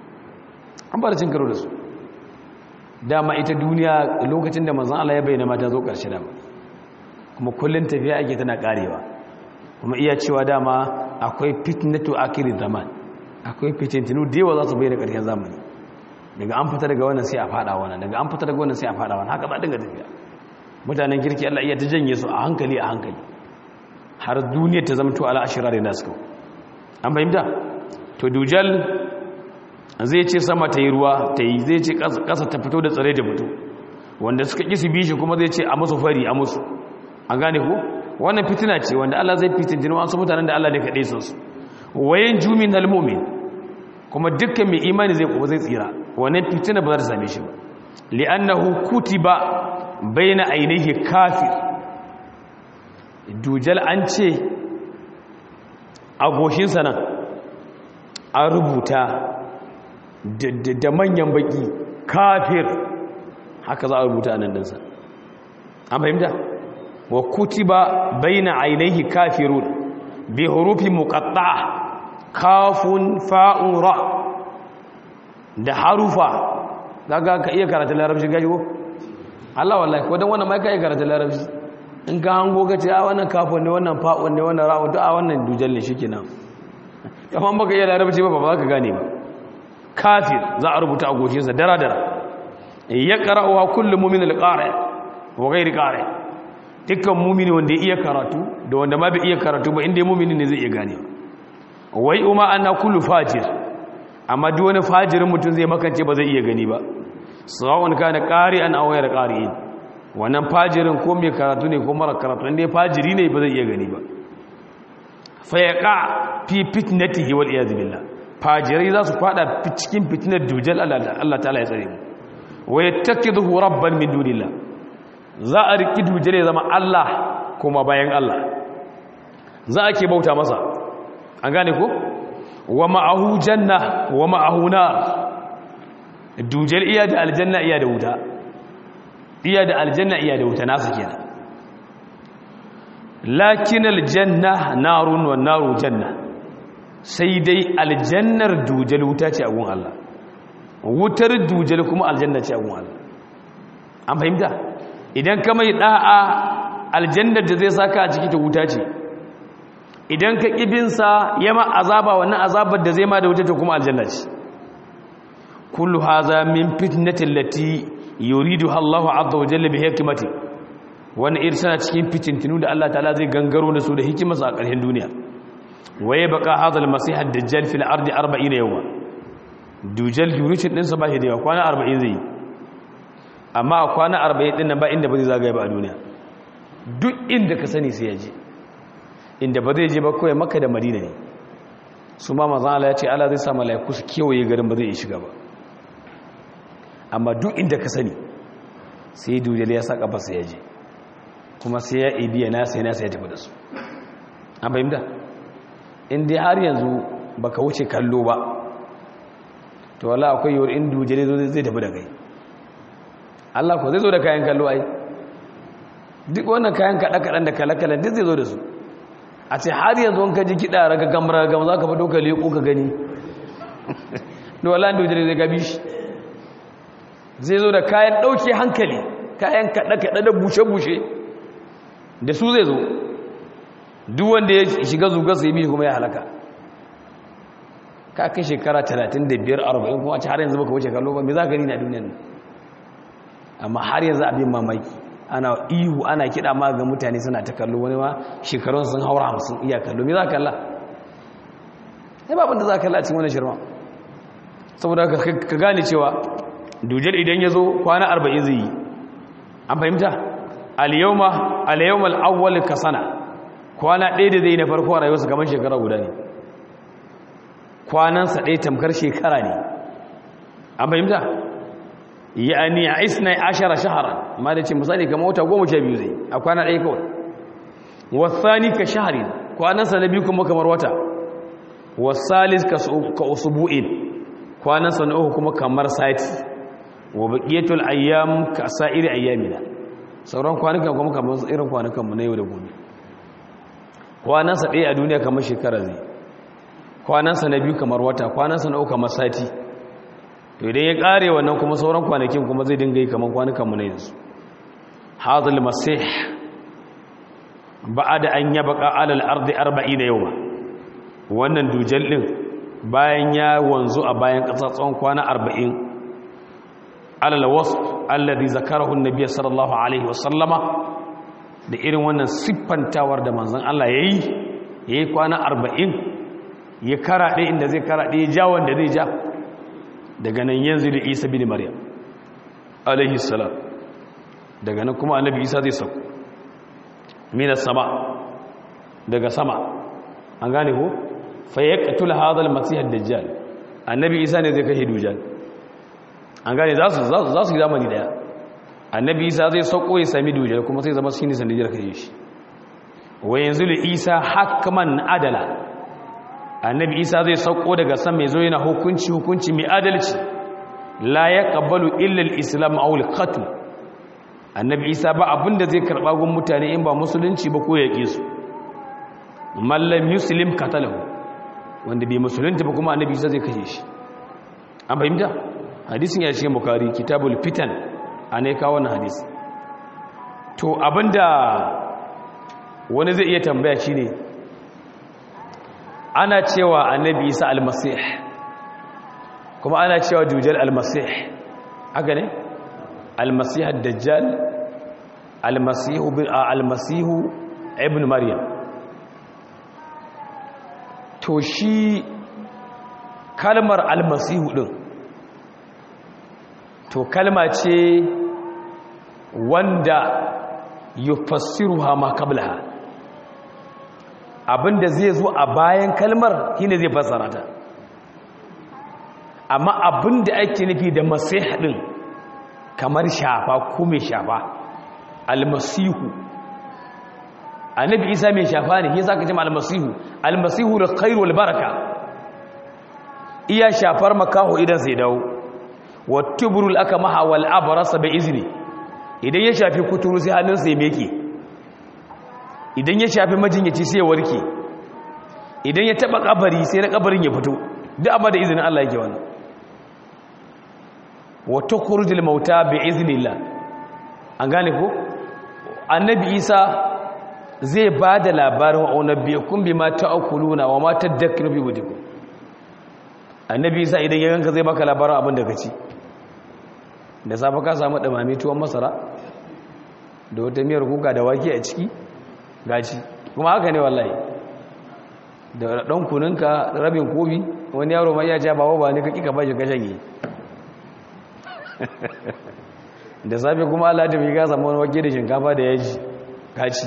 an fara cin karo da su dama ita duniya lokacin da manzan Allah ya bayyana mata zo ƙarshe dama kuma kullum tafiya ake tana ƙarewa kuma iya cewa dama akwai fitnatu akirin zaman akwai fitintinu da yawa za su bayyana ƙarshen zamani daga an fita daga wannan sai a fada wannan daga an fita daga wannan sai a fada wannan haka ba dinga tafiya mutanen kirki Allah iya ta janye su a hankali a hankali har duniyar ta zama to ala ashira da nasu an fahimta to dujal zai ce sama ta yi ruwa ta yi zai ce ƙasa ta fito da tsare da fito wanda suka ƙi su bi shi kuma zai ce a musu fari a musu an gane ku wannan fitina ce wanda Allah zai fitin jini wasu mutanen da Allah ne kaɗai sun su wayan jumin halmomin kuma dukkan mai imani zai kuma zai tsira wannan fitina ba za ta same shi ba li'annahu kutiba baina ainihi kafir dujal an ce a goshinsa nan an rubuta da manyan baki kafir haka za a rubuta nan dinsa an fahimta wa kutiba baina ainihi kafirun bi hurufi muqatta'a kafun fa'un ra da harufa kaga ka iya karatu larabci gaji ko Allah wallahi ko dan wannan mai kai karatu larabci in ka hango ka ce a wannan kafun ne wannan fa'un ne wannan ra'u duk a wannan dujal ne shikenan kaman baka iya larabci ba ba za ka gane ba kafir za a rubuta a goshinsa dara dara ya qara'uha kullu mu'min al-qari wa ghairi qari dukkan mu'mini wanda ya iya karatu da wanda ma bai iya karatu ba inda mu'mini ne zai iya gane wai umma anna kullu fajir amma duk wani fajirin mutum zai makance ba zai iya gani ba sawa'un kana qari'an aw ghayr qari'in wannan fajirin ko mai karatu ne ko mara karatu inda fajiri ne ba zai iya gani ba fa yaqa fi fitnatihi wal iyad billah fajirai za su fada cikin fitinar dujal Allah ta'ala ya tsare mu wa yattakiduhu rabban min dunillah za a riki dujal ya zama Allah kuma bayan Allah za a ke bauta masa an gane ko wa ma'ahu janna wa ma'ahu nar dujal iya da aljanna iya da wuta iya da aljanna iya da wuta nasu kenan lakin aljanna narun wa naru janna sai dai aljannar dujal wuta ce a gun Allah wutar dujal kuma aljanna ce a gun Allah an fahimta idan ka mai da'a aljannar da zai saka a ciki ta wuta ce idan ka kibinsa yama azaba wannan azabar da zai ma da wuta ta kuma aljanna ce kullu haza min fitnatin lati yuriduha Allah azza wa jalla bi hikmati wannan irsana cikin fitintinu da Allah ta'ala zai gangaro da su da hikimarsa a ƙarshen duniya waye baka hadal masih ad-dajjal fil ardi 40 yawma dujal durishin din sa ba shi da yawa kwana 40 zai amma a kwana 40 din nan ba inda ba zai zagaye ba a duniya duk inda ka sani sai ya je inda ba zai je ba kawai makka da madina ne su ma manzon Allah ya ce Allah zai sa malaiku su kewaye garin ba zai yi shiga ba amma duk inda ka sani sai dujal ya saka ba sai ya je kuma sai ya ibiya na sai na sai ya tafi da su an fahimta in dai har yanzu baka wuce kallo ba to wala akwai yiwuwar in dujere zai tafi da kai Allah ko zai zo da kayan kallo ai duk wannan kayan kaɗa-kaɗan da kala-kalan duk zai zo da su a ce har yanzu wanka ji kiɗa raga gamar gama za ka fi ɗauka leƙo ka gani da wala dujere zai gabi shi zai zo da kayan ɗauke hankali kayan kaɗa-kaɗa da bushe-bushe da su zai zo duk wanda ya shiga zuga sai bi kuma ya halaka ka kai shekara 35 40 kuma a ci har yanzu baka wuce kallo ba me za ka gani na duniyar nan amma har yanzu abin mamaki ana ihu ana kiɗa ma ga mutane suna ta kallo wani ma shekarun sun haura hamsin iya kallo me za ka kalla sai babin da za ka kalla a cikin wani shirma saboda ka gane cewa dujar idan ya zo kwana 40 zai yi an fahimta al-yawma al-yawma al-awwal ka sana kwana ɗaya da zai na farko a rayuwarsa kamar shekara guda ne kwanansa ɗaya tamkar shekara ne an fahimta ya ni a isna ashara shahara ma da ce misali kamar wata goma sha biyu zai a kwana ɗaya kawai wasani ka shahari kwanansa na biyu kuma kamar wata wasalis ka usubu'in kwanansa na uku kuma kamar sati wa baqiyatul ayyam ka sa'iri ayyamina sauran kwanukan kuma kamar irin kwanukan mu na yau da gobe kwanansa ɗaya a duniya kamar shekara zai kwanansa na biyu kamar wata kwanansa na uku kamar sati to idan ya ƙare wannan kuma sauran kwanakin kuma zai dinga yi kamar kwanukan mu na yanzu hadal masih ba'ada an yabqa alal ardi 40 yawma wannan dujal din bayan ya wanzu a bayan ƙasa tsawon kwana 40 alal wasf alladhi zakarahu an-nabiy sallallahu alaihi wasallama da irin wannan siffantawar da manzon Allah yayi yayi kwana 40 ya karaɗe inda zai karaɗe ya ja wanda zai ja daga nan yanzu da Isa bin Maryam alaihi salam daga nan kuma annabi Isa zai sauko minas sama daga sama an gane ko fa yaqtul hadha al-masih ad-dajjal annabi Isa ne zai kashe dujjal an gane za su za su zamani daya annabi isa zai sauko ya sami dujjal kuma sai zama shine sanadiyar kai shi wa yanzu li isa hakman adala annabi isa zai sauko daga sama mai zo yana hukunci hukunci mai adalci la ya ƙabbalu illal islam a qatl annabi isa ba abinda zai karɓa gun mutane in ba musulunci ba ko yaƙe su mallam muslim katalahu wanda bai musulunci ba kuma annabi isa zai kashe shi an fahimta hadisin ya cikin bukari kitabul fitan a ne kawo wannan hadisi to abinda wani zai iya tambaya shi ne ana cewa annabi isa almasih kuma ana cewa dujjal almasih haka ne almasih dajjal almasihu bin almasihu ibn maryam to shi kalmar almasihu din to kalma ce wanda yufassiruha ma qablaha abinda zai zo a bayan kalmar shine zai fassara ta amma abinda ake nufi da masih din kamar shafa ko mai shafa almasihu annabi isa mai shafa ne yasa ka ce almasihu almasihu da khairu wal baraka iya shafar makaho idan sai dawo wa tubrul akamaha wal abrasa bi izni idan ya shafi kuturu sai hannunsa ya meke idan ya shafi majinyaci sai ya warke idan ya taba kabari sai na kabarin ya fito duk amma da izinin Allah yake wannan wa tukhrujul mauta bi iznillah an gane ko annabi Isa zai bada labarin wa unabbiukum bima ta'kuluna wa ma tadakkaru bi wudikum annabi Isa idan ya ganka zai baka labarin abin da kaci da safa ka samu dumame tuwon masara da wata miyar kuka da wake a ciki gaci kuma haka ne wallahi da ɗan kuninka rabin kobi wani yaro mai ya ja bawa ba ne ka kika bashi ka shanye da safe kuma Allah ta fi gasa wani wake da shinkafa da yaji gaci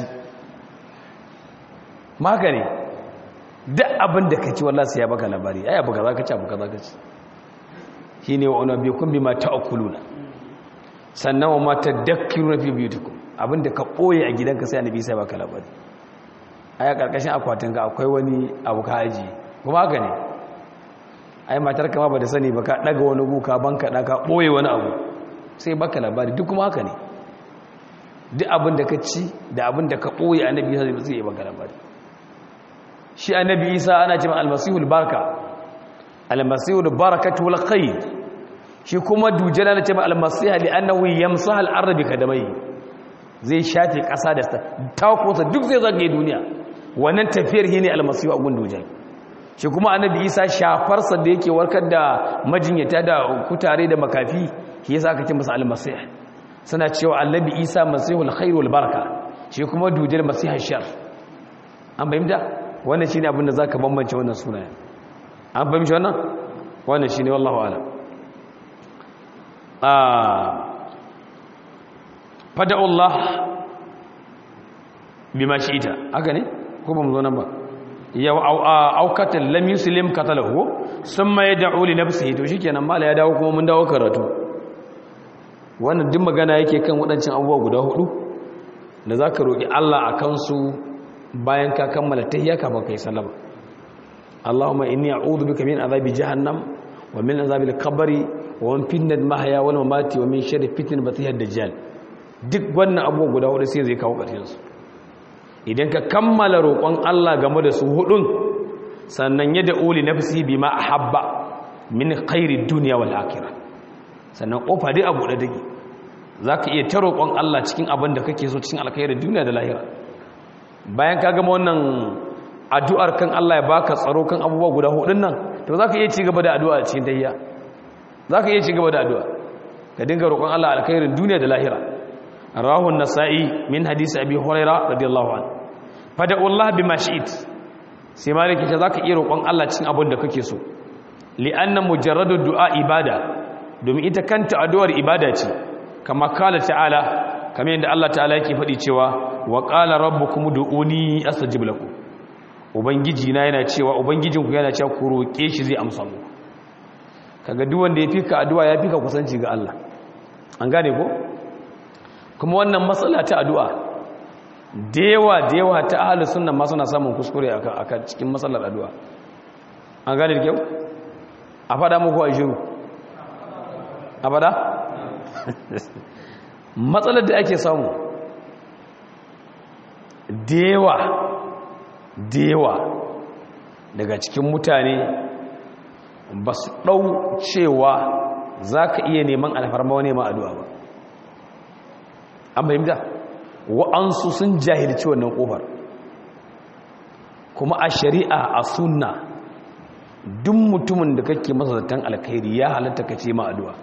maka ne duk abin da ka ci wallah sai ya baka labari ai abu kaza ka ci abu kaza ka ci shine wa unabbikum bima ta'kuluna sannan wa ma tadakkiruna fi biyutikum abinda ka ɓoye a gidanka sai annabi sai baka labari aya karkashin akwatin ka akwai wani abu ka aji kuma haka ne ai matar kama ba da sani ba ka daga wani guka banka ka ɓoye wani abu sai baka labari duk kuma haka ne duk abin da ka ci da abin da ka ɓoye annabi sai zai yi baka labari shi annabi isa ana cewa almasihul barka almasihul barakatu wal khair shi kuma dujjala na cewa almasiha li annahu yamsahu al-ardh bi kadamai zai shafe ƙasa da takosa duk zai zagaye duniya wannan tafiyar shi ne almasihu a gundujan shi kuma annabi isa shafarsa da yake warkar da majinyata da kutare da makafi shi yasa aka ce masa almasih suna cewa annabi isa masihul khairul baraka shi kuma dujal masihar shar an fahimta wannan shine abin da zaka bambance wannan sunayen an fahimci wannan wannan shine wallahu a'lam ah fada'ullah bima shi'ita haka ne ko ba mu zo nan ba ya aukatan lam yuslim qatalahu summa yad'u li nafsihi to shikenan mala ya dawo kuma mun dawo karatu wannan duk magana yake kan wadancin abubuwa guda hudu da zaka roki Allah akan su bayan ka kammala tahiyya ka baka yi sallama Allahumma inni a'udhu bika min azabi jahannam wa min azabil qabri wa min fitnatil mahya wal mamati wa min sharri fitnatil masiihid dajjal duk wannan abubuwa guda hudu sai zai kawo ƙarshensu idan ka kammala roƙon Allah game da su hudun sannan ya da uli nafsi bima ahabba min khairi dunya wal akhirah sannan kofa dai abu da dake zaka iya ta roƙon Allah cikin abin da kake so cikin alkhairin duniya da lahira bayan ka gama wannan addu'ar kan Allah ya baka tsaro kan abubuwa guda hudun nan to zaka iya ci gaba da addu'a cikin tahiyya zaka iya ci gaba da addu'a ka dinga roƙon Allah alkhairin duniya da lahira rawahu an-nasa'i min hadisi abi hurairah radiyallahu anhu fada'u Allah bima shi'it sai maliki ce zaka iya roƙon Allah cikin abin da kake so li'anna mujarradu du'a ibada domin ita kanta addu'ar ibada ce kama kala ta'ala kamar yadda Allah ta'ala yake faɗi cewa wa qala rabbukum du'uni astajib lakum ubangiji na yana cewa ubangijinku yana cewa ku roƙe shi zai amsa muku kaga duk wanda ya fika addu'a ya fika kusanci ga Allah an gane ko kuma wannan matsala ta addu'a da yawa da yawa ta ahalus sunna ma suna samun kuskure akan cikin matsalar addu'a an gane da kyau a fada muku a shiru a fada matsalar da ake samu dewa dewa daga cikin mutane ba su ɗau cewa za ka iya neman alfarma wani ma addu'a ba an fahimta wa'ansu sun jahilci wannan ƙofar kuma a shari'a a sunna duk mutumin da kake masa zaton alkhairi ya halatta ka ce ma addu'a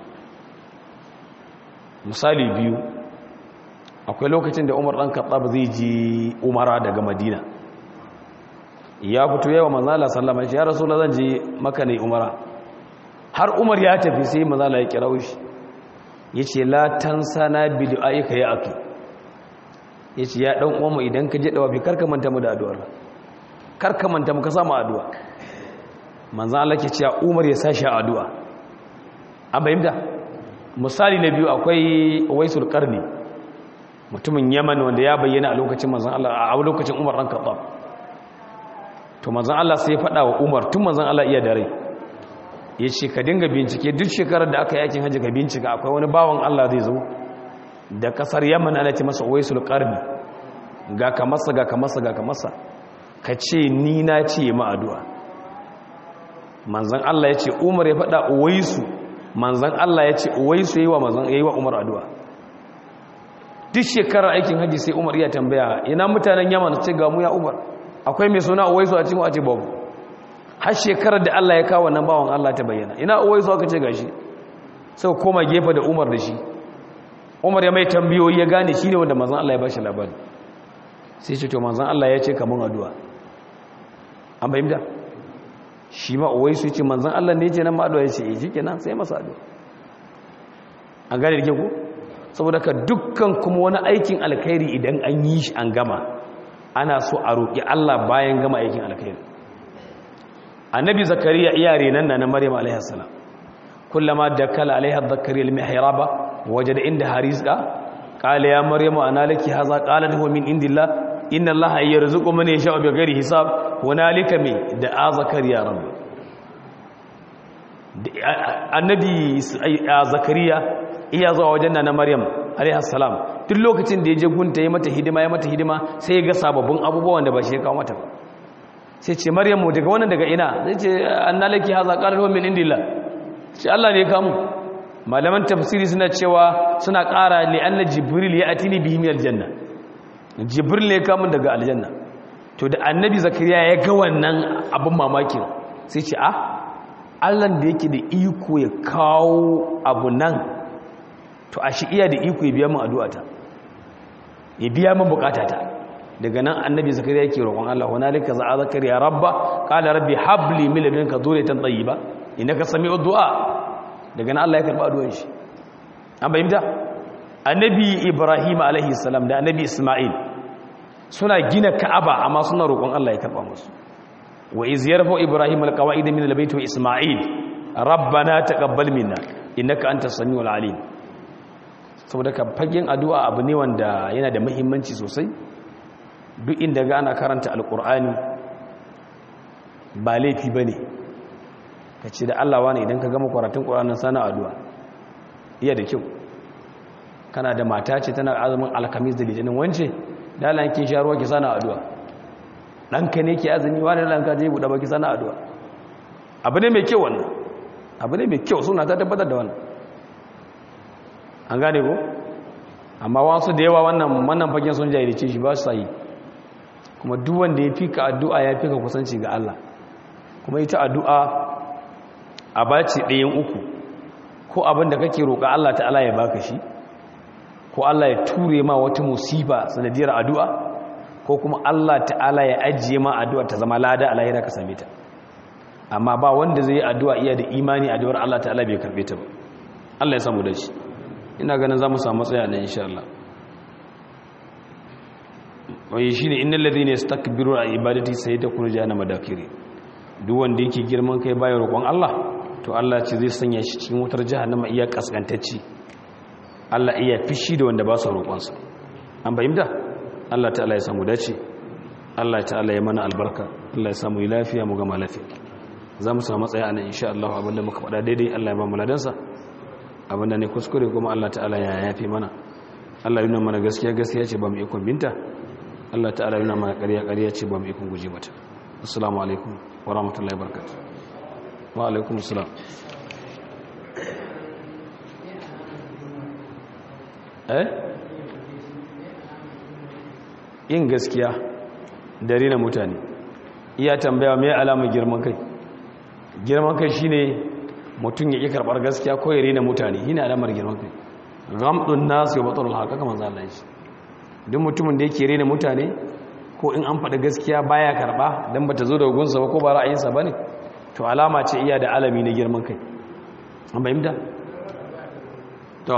misali biyu akwai lokacin da umar ɗan kaɓa zai ji umara daga madina ya fito yawa manzala sallama shi ya rasu na zan je maka ne umara har umar ya tafi sai manzala ya kira shi ya ce latan sana bidu ayyuka ya ake ya ce ya ɗan uwanmu idan ka je ɗawafi karka manta mu da addu'ar karka manta mu ka samu addu'a manzan Allah ke cewa umar ya sashi a addu'a an bayyanta misali na biyu akwai waisul karni mutumin yaman wanda ya bayyana a lokacin manzan Allah a lokacin umar ɗan kaɓa to manzan Allah sai ya faɗa wa umar tun manzan Allah iya da rai ya ce ka dinga bincike duk shekarar da aka yi aikin hajji ka bincika akwai wani bawan Allah zai zo da kasar yaman ana ce masa waisul karni ga ka masa ga ka masa ga ka masa ka ce ni na ce ma addu'a manzan Allah ya ce umar ya faɗa uwaisu manzan Allah ya ce uwaisu yi wa manzan ya yi wa umar addu'a duk shekarar aikin hajji sai umar iya tambaya ina mutanen yaman ce ga mu ya umar akwai mai suna uwaisu a cikin a ce babu har shekarar da Allah ya kawo wannan bawan Allah ta bayyana ina uwaisu aka ce gashi sai koma gefe da umar da shi umar ya mai tambayoyi ya gane shi ne wanda manzan Allah ya bashi labari sai ce to manzan Allah ya ce kamun addu'a an bayyana shi ma uwai su ce manzan Allah ne ce nan ma addu'a ya ce shi kenan sai masa addu'a an gane da ke ku saboda ka dukkan kuma wani aikin alkhairi idan an yi shi an gama ana so a roƙi Allah bayan gama aikin alkhairi annabi zakariya iyare nan na maryam alaihi salam kullama dakala alaiha zakariya al-mihraba wajada inda harizqa qala ya maryamu ana laki hadha qalat huwa min indillah inna allaha yarzuqu man yasha'u bighairi hisab hunalika me da zakariya rabbi annabi zakariya iya zuwa wajen na maryam alaihi salam duk lokacin da ya je gunta ya mata hidima ya mata hidima sai ya ga sababbin abubuwan da ba shi ya kawo mata sai ce maryamu daga wannan daga ina zai ce annalaki haza qalat min indillah shi Allah ne ya kamu malaman tafsiri suna cewa suna ƙara li anna jibril ya atini bihi min aljanna jibril ne ya kamu daga aljanna to da annabi zakariya ya ga wannan abin mamakin sai ce ah allan da yake da iko ya kawo abu nan to a shi iya da iko ya biya min addu'ata ya biya min bukatata daga nan annabi zakariya yake roƙon Allah hunalika za'a zakariya rabba qala rabbi habli min ladunka dhurriyatan tayyiba innaka sami'ud du'a daga nan Allah ya karba addu'ar shi an bayyana annabi ibrahim alaihi salam da annabi isma'il suna gina ka'aba amma suna roƙon Allah ya karɓa musu wa iz yarfa ibrahim alqawaid min albayt wa isma'il rabbana taqabbal minna innaka antas samiul alim saboda ka fagen addu'a abu ne wanda yana da muhimmanci sosai duk inda ga ana karanta alqur'ani ba laifi bane kace da Allah wani idan ka gama karatun qur'anin sana addu'a iya da kyau kana da mata ce tana azumin alkamis da litinin wance dalan kin sha ruwa ki sana addu'a danka ne ke azumi wani danka je buɗe baki sana addu'a abu ne mai kyau wannan abu ne mai kyau suna ta tabbatar da wannan an gane ko amma wasu da yawa wannan wannan fagen sun jahilce shi ba su sai kuma duk wanda ya fika addu'a ya fika kusanci ga Allah kuma ita addu'a a baci ɗayan uku ko abin da kake roƙa Allah ta'ala ya baka shi ko Allah ya ture ma wata musiba sanadiyar addu'a ko kuma Allah ta'ala ya ajiye ma addu'a ta zama lada a lahira ka same ta amma ba wanda zai yi addu'a iya da imani addu'ar Allah ta'ala bai karbe ta ba Allah ya samu da shi ina ganin za mu samu tsaya nan insha Allah wai shine innal ladhina yastakbiru a ibadati sayadkhulu jahannama dakiri duk wanda yake girman kai bayan roƙon Allah to Allah ce zai sanya shi cikin wutar jahannama iya kaskantacci Allah iya fishi da wanda ba su roƙonsa an bayyanta Allah ta'ala ya samu dace Allah ta'ala ya mana albarka Allah ya samu lafiya mu gama lafiya za mu samu matsaya nan insha Allah abinda muka faɗa daidai Allah ya ba mu ladansa abinda ne kuskure kuma Allah ta'ala ya yafe mana Allah yana mana gaskiya gaskiya ce ba mu ikon binta Allah ta'ala yana mana ƙarya ƙarya ce ba mu ikon guje mata assalamu alaikum wa rahmatullahi wa barakatuh wa alaikum assalam eh yin gaskiya da rina mutane iya tambaya mai alama girman kai girman kai shine mutum ya ƙi karɓar gaskiya ko ya rina mutane yana alamar girman kai gamdun nasu ya batsar haka kamar zallan shi duk mutumin da yake rina mutane ko in an faɗi gaskiya baya karɓa don ba ta zo da gunsa ba ko ba ra'ayinsa ba ne to alama ce iya da alami na girman kai an bayyanta? to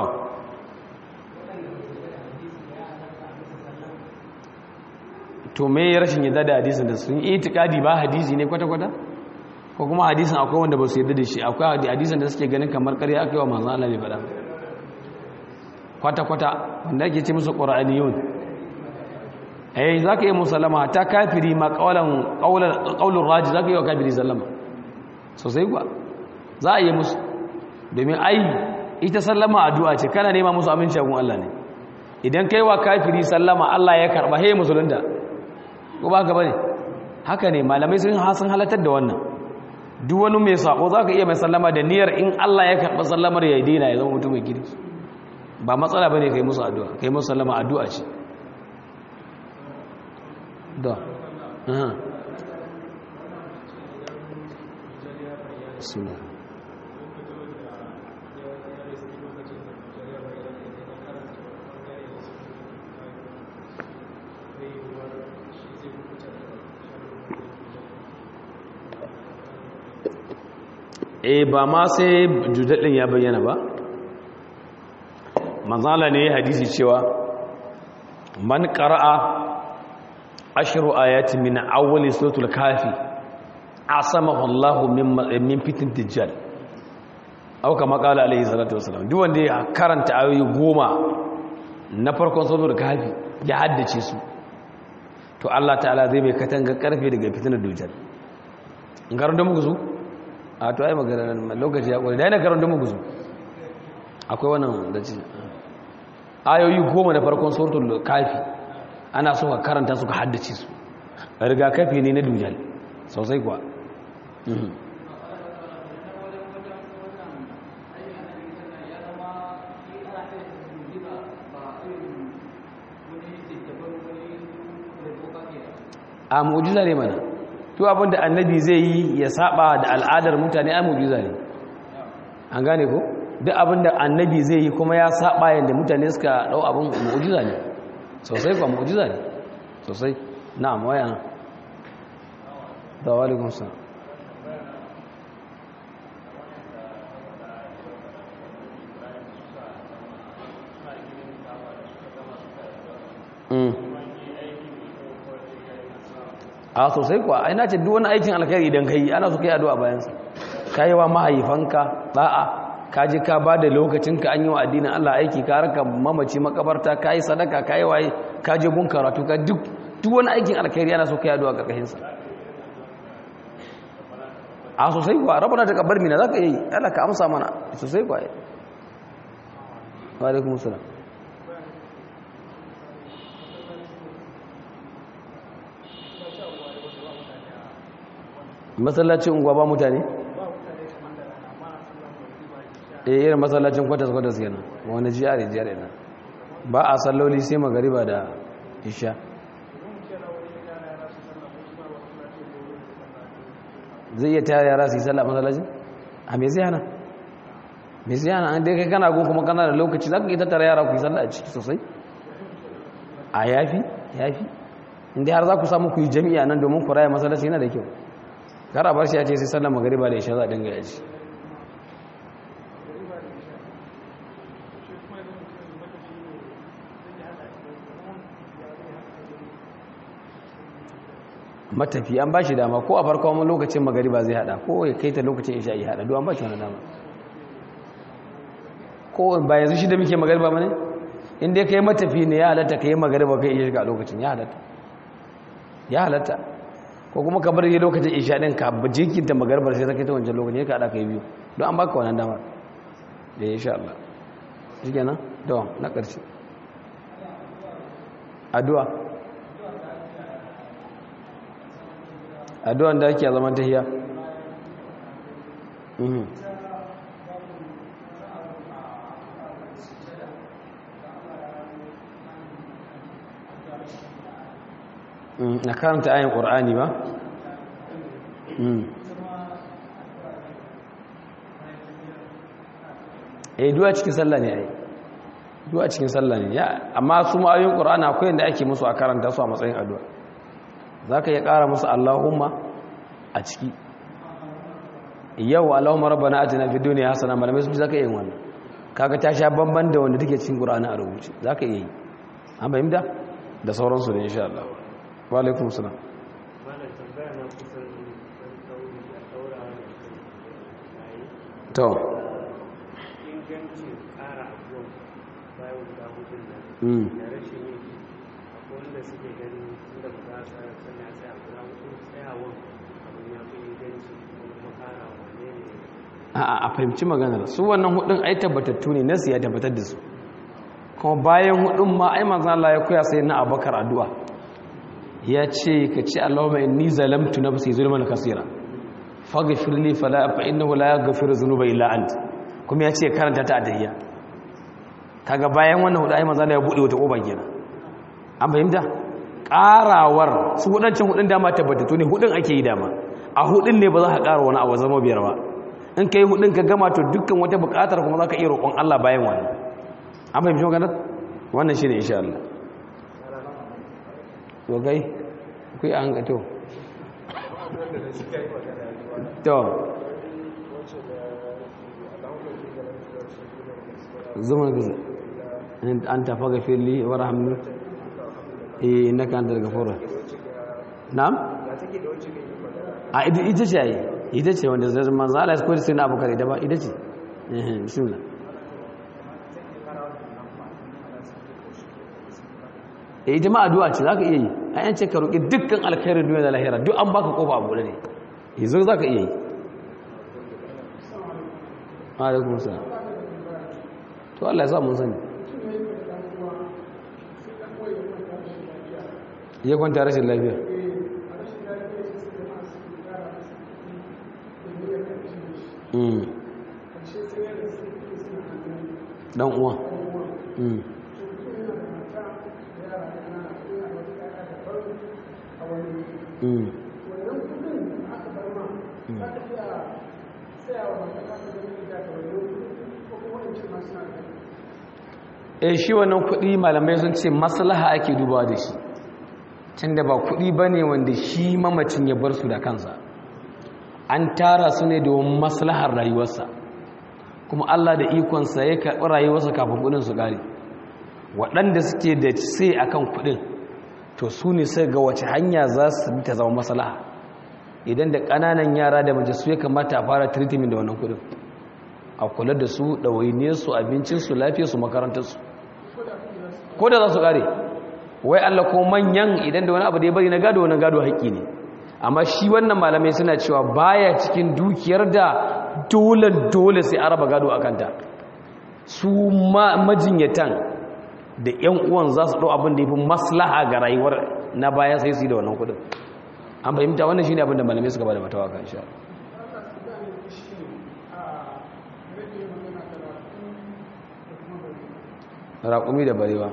to me rashin yadda da hadisin da sun yi itikadi ba hadisi ne kwata-kwata ko kuma hadisin akwai wanda ba su yadda da shi akwai hadisin da suke ganin kamar ƙarya aka yi wa manzan Allah ne faɗa kwata-kwata wanda ake ce musu ƙura'aniyun eh za ka yi musallama ta kafiri ma ƙaunar raji za ka yi wa kafiri sallama sosai kuwa za a yi musu domin ai ita sallama addu'a ce kana nema musu aminci a gun Allah ne idan kai wa kafiri sallama Allah ya karɓa he musulunta ko ba ka bane haka ne malamai sun hasan halatar da wannan duk wani mai sako za ka iya mai sallama da niyyar in Allah ya karɓa sallamar ya daina ya zama mutum mai kirki ba matsala bane kai musu addu'a kai musu sallama addu'a ce da aha suna e ba ma sai judadin ya bayyana ba manzala ne hadisi cewa man qara'a ashru ayati min awwali suratul kafi asamahu Allah min min fitin dajjal aw kama qala alayhi salatu wasalam duk wanda ya karanta ayoyi goma na farkon suratul kafi ya haddace su to Allah ta'ala zai mai katanga karfe daga fitinar dajjal in karanta muku su a to ai magana lokaci ya kwari da yana karanta muku su akwai wannan da ce ayoyi goma na farkon suratul kafi ana so ka karanta su ka haddace su rigakafi ne na dujal sosai kuwa a mu'jiza ne mana to abinda annabi zai yi ya saba da al'adar mutane ai mu'jiza ne an gane ko duk abinda annabi zai yi kuma ya saba yanda mutane suka dau abin mu'jiza ne sosai kuwa mu'jiza ne sosai na'am waya da walikun sa a sosai kuwa ai na ce duk wani aikin alkhairi idan kai ana so kai addu'a bayan sa kai wa mahaifanka da'a ka je ka bada lokacin ka an yi wa addinin Allah aiki ka raka mamaci makabarta kai sadaka kai waye ka je gun karatu ka duk duk wani aikin alkhairi ana so kai addu'a karkashin sa a sosai kuwa rabbana takabbar mina zaka yi Allah ka amsa mana sosai kuwa wa alaikum assalam masallacin unguwa ba mutane? eh irin masallacin kwatas-kwatas kenan wani jiyari jiyari nan ba a salloli sai magariba da isha zai iya tayar yara su yi sallah masallacin? a me zai hana? me zai hana an dai kai kana gun kuma kana da lokaci za ka yi tattara yara ku yi sallah a ciki sosai? a yafi? yafi? inda har za ku samu ku yi jami'a nan domin ku raya masallaci yana da kyau gara bar shi ya ce sai sallar magariba da isha za a dinga yaji matafi an ba shi dama ko a farko wani lokacin magariba zai hada ko ya kai ta lokacin isha yi hada duwan ba shi wani dama ko ba yanzu shi da muke magariba mane inda ya kai matafi ne ya halatta ka yi magariba kai iya shiga a lokacin ya halatta ya halatta ko kuma ka bar yi lokacin isha din ka jikinta magarbar sai ta kai ta wancan lokacin ka haɗa ka yi biyu don an baka wannan damar da ya sha Allah shi kenan da na ƙarshe addu'a addu'an da ake a zaman tahiya na karanta ayin ƙur'ani ba? eh duwa cikin sallah ne ai duwa cikin sallah ne ya amma su ma'ayoyin ƙur'ani akwai yadda ake musu a karanta su a matsayin addu'a za ka iya ƙara musu allahumma a ciki yau allahumma rabbana atina fid dunya hasana malamai sun za ka iya yin wannan kaga ta sha bamban da wanda take cikin ƙur'ani a rubuce za ka iya yi an fahimta da sauransu da insha Allah wa alaikum salam to ingancin ƙara abuwan bayan guda hudun nan da rashin yin akwai wanda suke ganin inda ba za a tsara sanya tsaya guda hudun tsayawan abin ya fi inganci kuma ƙara wane ne a a fahimci maganar su wannan hudun ai tabbatattu ne nasu ya tabbatar da su kuma bayan hudun ma ai manzan Allah ya koya sai na abakar addu'a ya ce ka ce Allahumma inni zalamtu nafsi zulman kaseera faghfir li fala fa innahu la yaghfiru dhunuba illa ant kuma ya ce karanta ta adiyya kaga bayan wannan hudu ai manzan Allah ya bude wata koba kenan an fahimta karawar su hudancin hudun dama tabbatattu ne hudun ake yi dama a hudun ne ba za ka kara wani abu zama biyar ba in ka yi hudun ka gama to dukkan wata bukatar kuma za ka iya roƙon Allah bayan wani an fahimci maganar wannan shi ne insha Allah wagai ku yi an gato to zuma gaza an tafa ga fili wa rahamu eh na kan daga fura na'am a ita ce yi ita ce wanda zai manzo Allah ya koyi sai na abukar ita ba ita ce eh bismillah eh ita ma addu'a ce zaka iya yi ai an ce ka roki dukkan alkhairin duniya da lahira duk an baka kofa abu ne yanzu zaka iya yi alaikum salam to Allah ya sa mun sani ya kwanta rashin lafiya dan uwa eh shi wannan kuɗi malamai sun ce maslaha ake dubawa da shi tunda ba kuɗi bane wanda shi mamacin ya bar su da kansa an tara su ne domin maslahar rayuwarsa kuma Allah da ikonsa ya karɓi rayuwarsa kafin kuɗin su ƙare waɗanda suke da sai akan kuɗin to su ne sai ga wace hanya za su bi ta zama maslaha idan da ƙananan yara da mace su ya kamata a fara treatment da wannan kuɗin a kula da su ɗawainiyarsu abincinsu lafiyarsu makarantarsu ko da za su ƙare wai Allah ko manyan idan da wani abu da ya bari na gado wani gado haƙƙi ne amma shi wannan malamai suna cewa baya cikin dukiyar da dole dole sai araba gado a kanta su majinyatan da yan uwan za su ɗau abin da ya fi maslaha ga rayuwar na bayan sai su yi da wannan kudin an fahimta wannan shi ne abin da malamai suka ba da matawa kan sha raƙumi da barewa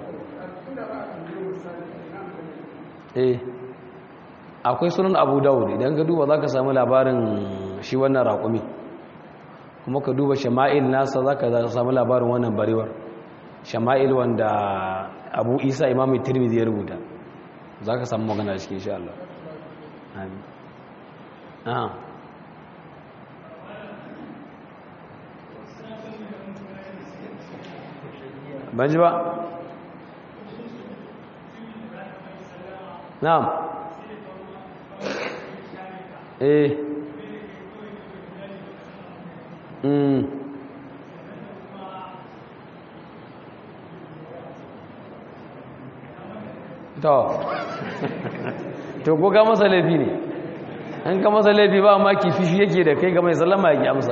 eh akwai sunan abu dawud idan ka duba za ka samu labarin shi wannan raƙumi kuma ka duba shama'il nasa za ka samu labarin wannan barewar shama'il wanda abu isa imamu tirmidhi ya rubuta za ka samu magana da cikin Allah amin aha ban ji ba na'am eh mm to to ko ga masa laifi ne in ka masa laifi ba ma kifi yake da kai ga mai sallama yake amsa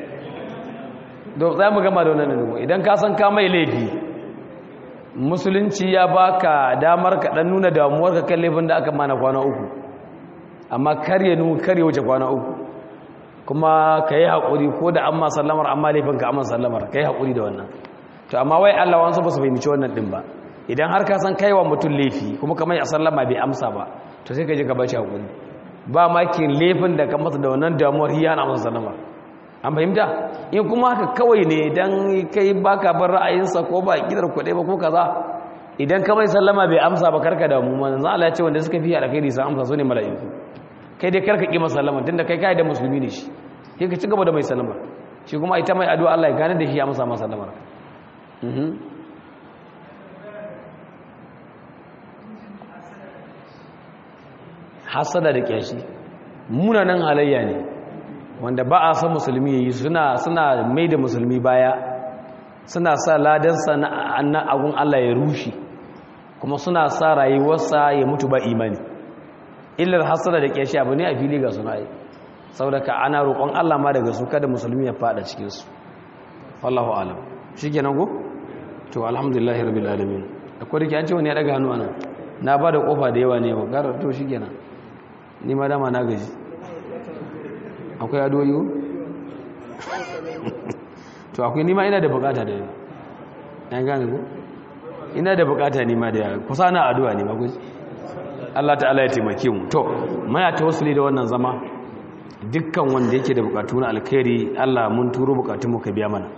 za mu gama da wannan idan ka san ka mai laifi musulunci ya baka damar ka dan nuna damuwar ka kan laifin da aka mana kwana uku amma kar ya nuna kar ya wuce kwana uku kuma ka yi haƙuri ko da amma sallamar amma laifin ka amma sallamar ka yi haƙuri da wannan to amma wai Allah wansu ba su fahimci wannan din ba idan har ka san kaiwa mutum laifi kuma kamar ya sallama bai amsa ba to sai ka je ka bashi haƙuri ba ma ki laifin da ka masa da wannan damuwar hiya na masa sallama an fahimta in kuma haka kawai ne dan kai baka bar ra'ayinsa ko ba kidar kuɗe ba ko kaza idan ka mai sallama bai amsa ba karka damu manzo Allah ya ce wanda suka fi alkhairi sun amsa su ne mala'iku kai dai karka ki masa sallama tunda kai kai da musulmi ne shi kai ka ci gaba da mai sallama shi kuma ita mai addu'a Allah ya gane da shi ya amsa masa sallama mhm hasada da kyashi munanan halayya ne wanda ba a san musulmi yayi suna suna mai da musulmi baya suna sa ladansa na agun Allah ya rushe kuma suna sa rayuwarsa ya mutu ba imani illar hasada da kyashi abu ne a fili ga suna yi saboda ka ana roƙon Allah ma daga su kada musulmi ya fada cikin su wallahu alam shikenan go to alhamdulillahi rabbil alamin akwai dake an ce wani ya daga hannu anan na ba da kofa da yawa ne wa gar to shikenan ni ma dama na gaji akwai adoyi to akwai nima ina da bukata da yawa yan gane ku ina da bukata nima da yawa kusa na addu'a ne maguji Allah ta'ala ya taimake mu to muna tawassuli da wannan zama dukkan wanda yake da bukatu na alkhairi Allah mun turo bukatun mu ka biya mana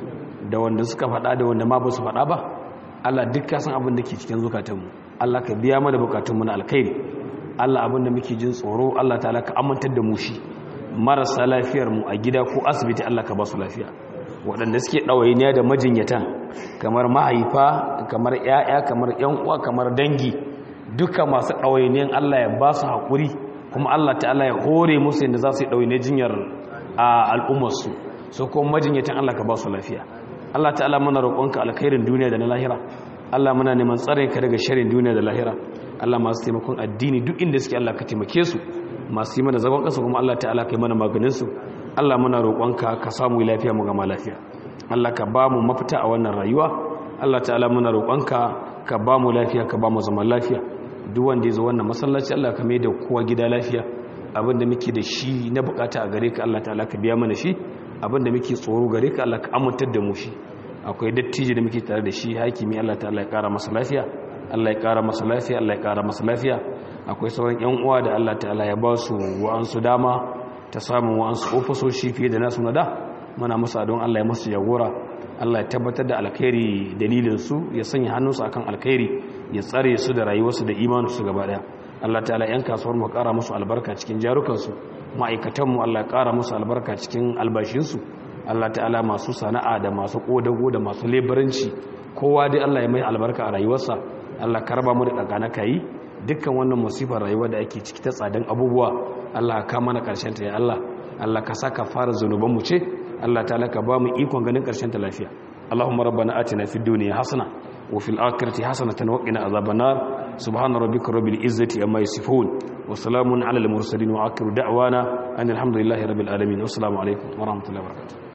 da wanda suka faɗa da wanda ma ba su faɗa ba Allah duk ka san abin da ke cikin zukatanmu Allah ka biya mana bukatun mu na alkhairi Allah abin da muke jin tsoro Allah ta'ala ka amintar da mu shi marasa lafiyar mu a gida ko asibiti Allah ka ba su lafiya waɗanda suke ɗawainiya da majinyatan kamar mahaifa kamar ‘ya'ya kamar ‘yan uwa kamar dangi duka masu ɗawainiyan Allah ya ba su haƙuri kuma Allah ta'ala ya hore musu yadda za su yi ɗawainiyar jinyar al'ummarsu so kuma majinyatan Allah ka ba su lafiya Allah ta'ala muna roƙonka alkhairin duniya da na lahira Allah muna neman tsarin ka daga sharin duniya da lahira Allah masu taimakon addini duk inda suke Allah ka taimake su masu yi mana zagon ƙasa kuma Allah ta'ala kai mana maganinsu Allah muna roƙonka ka samu lafiya mu gama lafiya Allah ka ba mu mafita a wannan rayuwa Allah ta'ala muna roƙonka ka ba mu lafiya ka ba mu zaman lafiya duk wanda ya zo wannan masallaci Allah ka mai da kowa gida lafiya abinda muke da shi na bukata a gare ka Allah ta'ala ka biya mana shi abinda muke tsoro gare ka Allah ka amintar da mu shi akwai dattijo da muke tare da shi hakimi Allah ta'ala ya kara masa lafiya Allah ya kara masa lafiya Allah ya kara masa lafiya akwai sauran yan uwa da Allah ta'ala ya ba su wa'ansu dama ta samun wa'ansu ofisoshi fiye da nasu na da muna musa don Allah ya masu jagora Allah ya tabbatar da alkhairi dalilin su ya sanya hannunsu akan alkhairi ya tsare su da rayuwarsu da imaninsu gaba daya Allah ta'ala yan kasuwar mu kara musu albarka cikin jarukansu ma'aikatan mu Allah ya kara musu albarka cikin albashinsu Allah ta'ala masu sana'a da masu kodago da masu leburanci kowa dai Allah ya mai albarka a rayuwarsa Allah karba mu da dagana kai dukkan wannan musifar rayuwa da ake ciki ta tsadan abubuwa Allah ka mana karshen ta ya Allah Allah ka saka fara zanuban mu ce Allah ta'ala ka ba mu ikon ganin karshen ta lafiya Allahumma rabbana atina fid dunya hasana wa fil akhirati hasanatan wa qina adhaban nar subhana rabbika rabbil izzati amma yasifun wa salamun ala al mursalin wa akhiru da'wana anil hamdulillahi rabbil alamin wassalamu alaikum wa rahmatullahi wa barakatuh